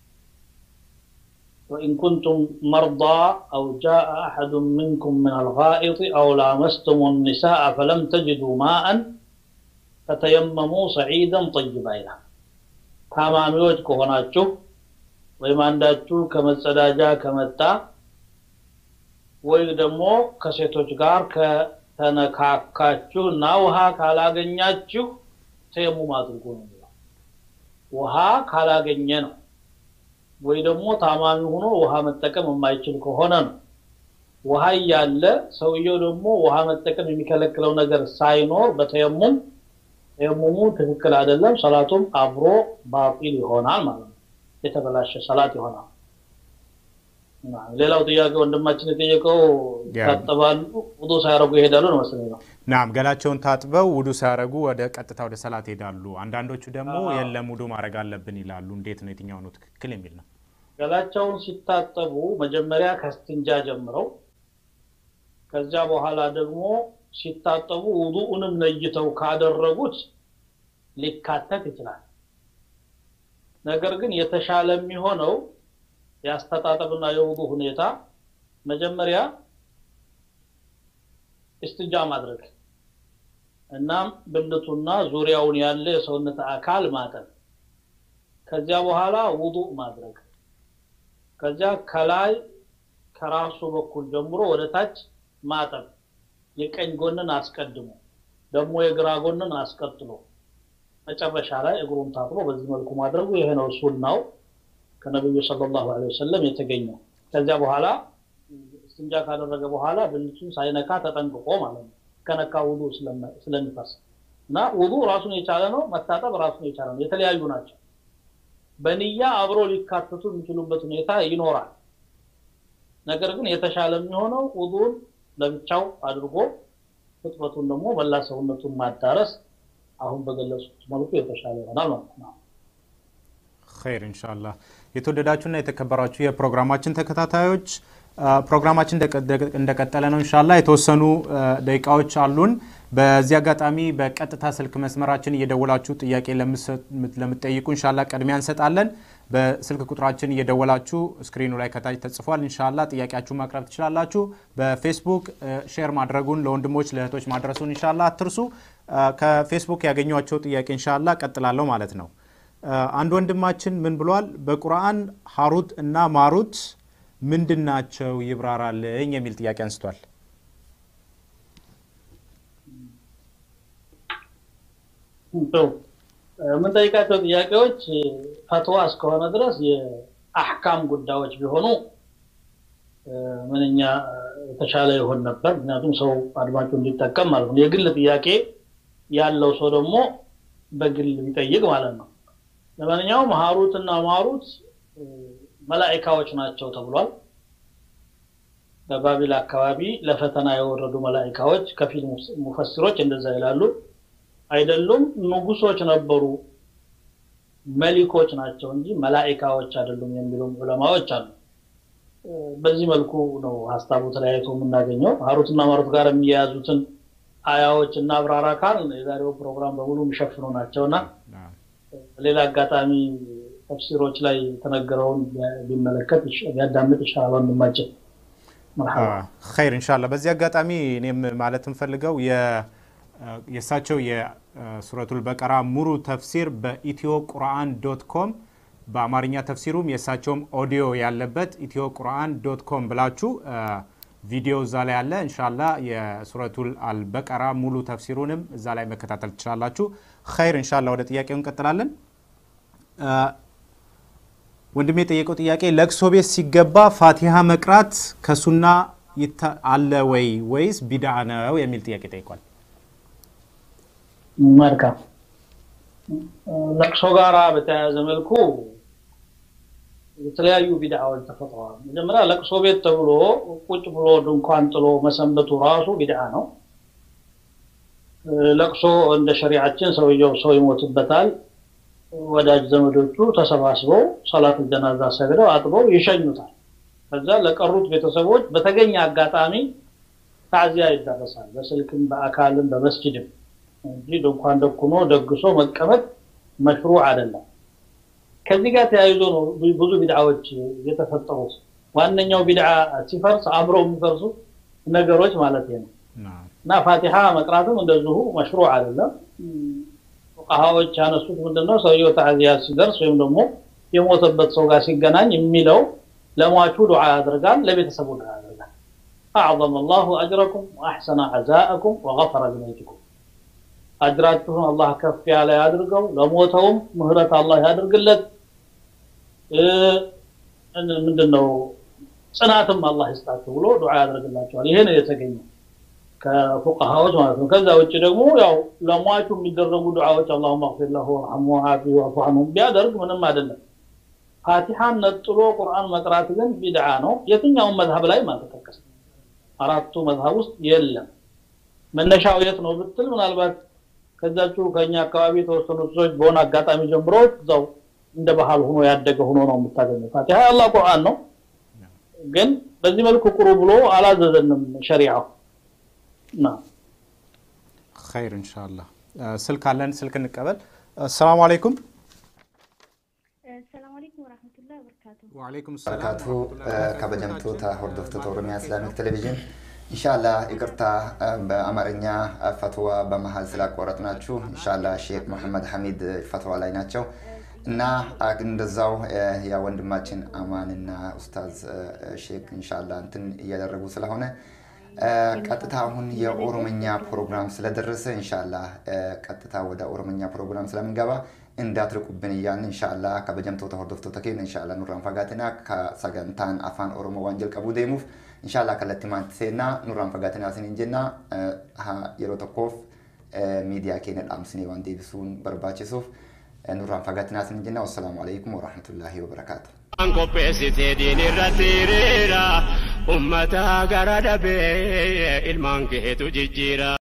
وإن كنتم مرضى أو جاء أحد منكم من الغائط أو لامستم النساء فلم تجدوا ماء فتيمموا صعيدا طيبا ይላል። ታማሚዎች ከሆናችሁ ወይም አንዳችሁ ከመጸዳጃ ከመጣ ወይ ደግሞ ከሴቶች ጋር ከተነካካችሁ እና ውሃ ካላገኛችሁ ተየሙም አድርጉ ነው የሚለው። ውሃ ካላገኘ ነው ወይ ደግሞ ታማሚ ሆኖ ውሃ መጠቀም የማይችል ከሆነ ነው። ውሃ እያለ ሰውየው ደግሞ ውሃ መጠቀም የሚከለክለው ነገር ሳይኖር በተየሙም ተየሙሙ ትክክል አይደለም፣ ሰላቱም አብሮ ባጢል ይሆናል ማለት ነው። የተበላሸ ሰላት ይሆናል። እና ሌላው ጥያቄ ወንድማችን የጠየቀው ያ። ታጠባሉ ውዱ ሳያደርጉ ይሄዳሉ ነው መሰለኝ ነው። ናም ገላቸውን ታጥበው ውዱ ሳያረጉ ወደ ቀጥታ ወደ ሰላት ይሄዳሉ። አንዳንዶቹ ደግሞ የለም ውዱ ማድረግ አለብን ይላሉ። እንዴት ነው የትኛው ነው ትክክል የሚል ነው። ገላቸውን ሲታጠቡ መጀመሪያ ከስትንጃ ጀምረው ከዚያ በኋላ ደግሞ ሲታጠቡ ውዱኡንም ለይተው ካደረጉት ሊካተት ይችላል። ነገር ግን የተሻለ የሚሆነው የአስተጣጠብና የውዱ ሁኔታ መጀመሪያ እስትንጃ ማድረግ እናም ብልቱና ዙሪያውን ያለ የሰውነት አካል ማጠብ ከዚያ በኋላ ውዱእ ማድረግ ከዚያ ከላይ ከራሱ በኩል ጀምሮ ወደ ታች ማጠብ የቀኝ ጎንን አስቀድሞ ደግሞ የግራ ጎንን አስቀጥሎ መጨረሻ ላይ እግሩን ታጥቦ በዚህ መልኩ ማድረጉ ይሄ ነው ሱናው ከነቢዩ ሰለላሁ ዐለይሂ ወሰለም የተገኘው ከዚያ በኋላ እስትንጃ ካደረገ በኋላ ብልቱን ሳይነካ ተጠንቅቆ ማለት ነው ከነካ ውዱ ስለሚፈርስ እና ውዱ ራሱን የቻለ ነው መታጠብ ራሱን የቻለ ነው የተለያዩ ናቸው በንያ አብሮ ሊካተቱ የሚችሉበት ሁኔታ ይኖራል ነገር ግን የተሻለ የሚሆነው ውዱን ለብቻው አድርጎ ፍጥረቱን ደግሞ መላ ሰውነቱን ማዳረስ አሁን በገለጹት መልኩ የተሻለ ይሆናል ማለት ነው ኸይር ኢንሻአላህ የተወደዳችሁና የተከበራችሁ የፕሮግራማችን ተከታታዮች ፕሮግራማችን እንደቀጠለ ነው እንሻላ የተወሰኑ ደቂቃዎች አሉን በዚህ አጋጣሚ በቀጥታ ስልክ መስመራችን እየደወላችሁ ጥያቄ ለምትጠይቁ እንሻላ ቅድሚያ እንሰጣለን በስልክ ቁጥራችን እየደወላችሁ ስክሪኑ ላይ ከታች ተጽፏል እንሻላ ጥያቄያችሁ ማቅረብ ትችላላችሁ በፌስቡክ ሼር ማድረጉን ለወንድሞች ለእህቶች ማድረሱን እንሻላ አትርሱ ከፌስቡክ ያገኟቸው ጥያቄ እንሻላ ቀጥላለሁ ማለት ነው አንድ ወንድማችን ምን ብሏል በቁርአን ሀሩት እና ማሩት ምንድን ናቸው ይብራራልኝ የሚል ጥያቄ አንስቷል የምንጠይቃቸው ጥያቄዎች ፈትዋ እስከሆነ ድረስ የአሕካም ጉዳዮች ቢሆኑ ምንኛ የተሻለ ይሆን ነበር ምክንያቱም ሰው አድማጩ እንዲጠቀም ማለት ነው የግል ጥያቄ ያለው ሰው ደግሞ በግል ቢጠይቅ ማለት ነው ለማንኛውም ሀሩት እና ማሩት መላኢካዎች ናቸው ተብሏል በባቢል አካባቢ ለፈተና የወረዱ መላኢካዎች ከፊል ሙፈሲሮች እንደዛ ይላሉ አይደሉም ንጉሶች ነበሩ መሊኮች ናቸው እንጂ መላኢካዎች አይደሉም የሚሉም ዑለማዎች አሉ በዚህ መልኩ ነው ሀሳቡ ተለያይቶ የምናገኘው ሀሩትና ማሩት ጋር የሚያያዙትን አያዎች እና አብራራ ካል የዛሬው ፕሮግራም በሙሉ የሚሸፍኑ ናቸውና ሌላ አጋጣሚ ተፍሲሮች ላይ የተነገረውን ቢመለከት ቢያዳምጥ ይሻላል ወንድማችን ኸይር እንሻላ በዚህ አጋጣሚ እኔም ማለት እንፈልገው የእሳቸው የሱረቱል በቀራ ሙሉ ተፍሲር በኢትዮ ቁርአን ዶት ኮም በአማርኛ ተፍሲሩም የእሳቸውም ኦዲዮ ያለበት ኢትዮ ቁርአን ዶት ኮም ብላችሁ ቪዲዮ እዛ ላይ ያለ እንሻላ የሱረቱል አልበቀራ ሙሉ ተፍሲሩንም እዛ ላይ መከታተል ትችላላችሁ ኸይር እንሻላ ወደ ጥያቄው እንቀጥላለን ወንድሜ የጠየቀው ጥያቄ ለቅሶ ቤት ሲገባ ፋቲሃ መቅራት ከሱና አለ ወይ ወይስ ቢድዓ ነው የሚል ጥያቄ ጠይቋል መልካም ለቅሶ ጋራ በተያያዘ መልኩ የተለያዩ ቢድዓዎች ተፈጥረዋል መጀመሪያ ለቅሶ ቤት ተብሎ ቁጭ ብሎ ድንኳን ጥሎ መሰንበቱ ራሱ ቢድዓ ነው ለቅሶ እንደ ሸሪዓችን ሰውየው ሰው ይሞትበታል ወዳጅ ዘመዶቹ ተሰባስበው ሰላት ጀናዛ ሰግደው አጥበው ይሸኙታል ከዛ ለቀሩት ቤተሰቦች በተገኘ አጋጣሚ ታዚያ ይደረሳል በስልክም በአካልም በመስጅድም እንጂ ድንኳን ደኩኖ ደግሶ መቀመጥ መሽሩ አይደለም ከዚህ ጋር ተያይዞ ነው ብዙ ቢድዓዎች የተፈጠሩት ዋነኛው ቢድዓ ሲፈርስ አብረው የሚፈርሱ ነገሮች ማለት ነው እና ፋቲሃ መቅራትም እንደዚሁ መሽሩ አይደለም ፉቃሃዎች ያነሱት ምንድነው ሰውየው ታዚያ ሲደርስ ወይም ደግሞ የሞተበት ሰው ጋር ሲገናኝ የሚለው ለሟቹ ዱዓ ያደርጋል ለቤተሰቡ ዱዓ ያደርጋል أعظم الله أجركم وأحسن عزاءكم وغفر لميتكم أجراتكم الله كف على يدرقوا لموتهم مهرة الله يدرق لك ምንድነው ጽናትም አላህ ይስጣቸው ብሎ ዱዓ ያደርግላቸዋል ይሄ ነው የተገኘው ከፉቃሃዎች ማለት ነው ከዛ ውጭ ደግሞ ያው ለሟቹ የሚደረጉ ዱዓዎች አላሁም አግፊር ለሁ ወርሐሙ ወዓፊ ወዕፉ ዐንሁ ቢያደርግ ምንም አይደለም ፋቲሃን ነጥሎ ቁርአን መቅራት ግን ቢድዓ ነው የትኛውን መዝሀብ ላይ አልተጠቀሰም አራቱ መዝሀብ ውስጥ የለም መነሻው የት ነው ብትል ምናልባት ከዛችሁ ከኛ አካባቢ የተወሰኑ ሰዎች በሆነ አጋጣሚ ጀምሮ እዛው እንደ ባህል ሆኖ ያደገ ሆኖ ነው የምታገኘው ፋቲሃ የአላህ ቁርአን ነው ግን በዚህ መልኩ ቁሩ ብሎ አላዘዘንም ሸሪዓው ኸይር እንሻላ ስልክ አለን ስልክ እንቀበል አሰላሙ አለይኩም السلام عليكم ورحمة الله وبركاته ወአለይኩም barakaatu kabajamtoota hordoftoota oromiyaa islaamik televezyiin ኢንሻላ ይቅርታ በአማርኛ ፈትዋ በመሀል ስላቋረጥናችሁ። ኢንሻላ ሼክ መሐመድ ሐሚድ ፈትዋ ላይ ናቸው እና እንደዛው ያ ወንድማችን አማንና ኡስታዝ ሼክ ኢንሻላ እንትን እያደረጉ ስለሆነ ቀጥታ አሁን የኦሮምኛ ፕሮግራም ስለደረሰ ኢንሻላ ቀጥታ ወደ ኦሮምኛ ፕሮግራም ስለምንገባ እንዳትርቁብን እያልን ኢንሻላ ከበጀምቶota hordoftoota keenya ኢንሻላ nurraan fagaatinaa ka sagantaan afaan oromoo waan jalqabuu deemuuf ኢንሻላ kallattimaatti seenaa nurraan fagaatinaa isiniin jenna yeroo tokkoof miidiyaa keenya dhaamsinee waan deebisuun barbaachisuuf nurraan fagaatinaa isiniin jenna wassalaamu alaikum warahmatullaahi wabarakaatu. An qopheessitee diin irratti hiriira ummata gara dhabee ilmaan keetu jijjiira.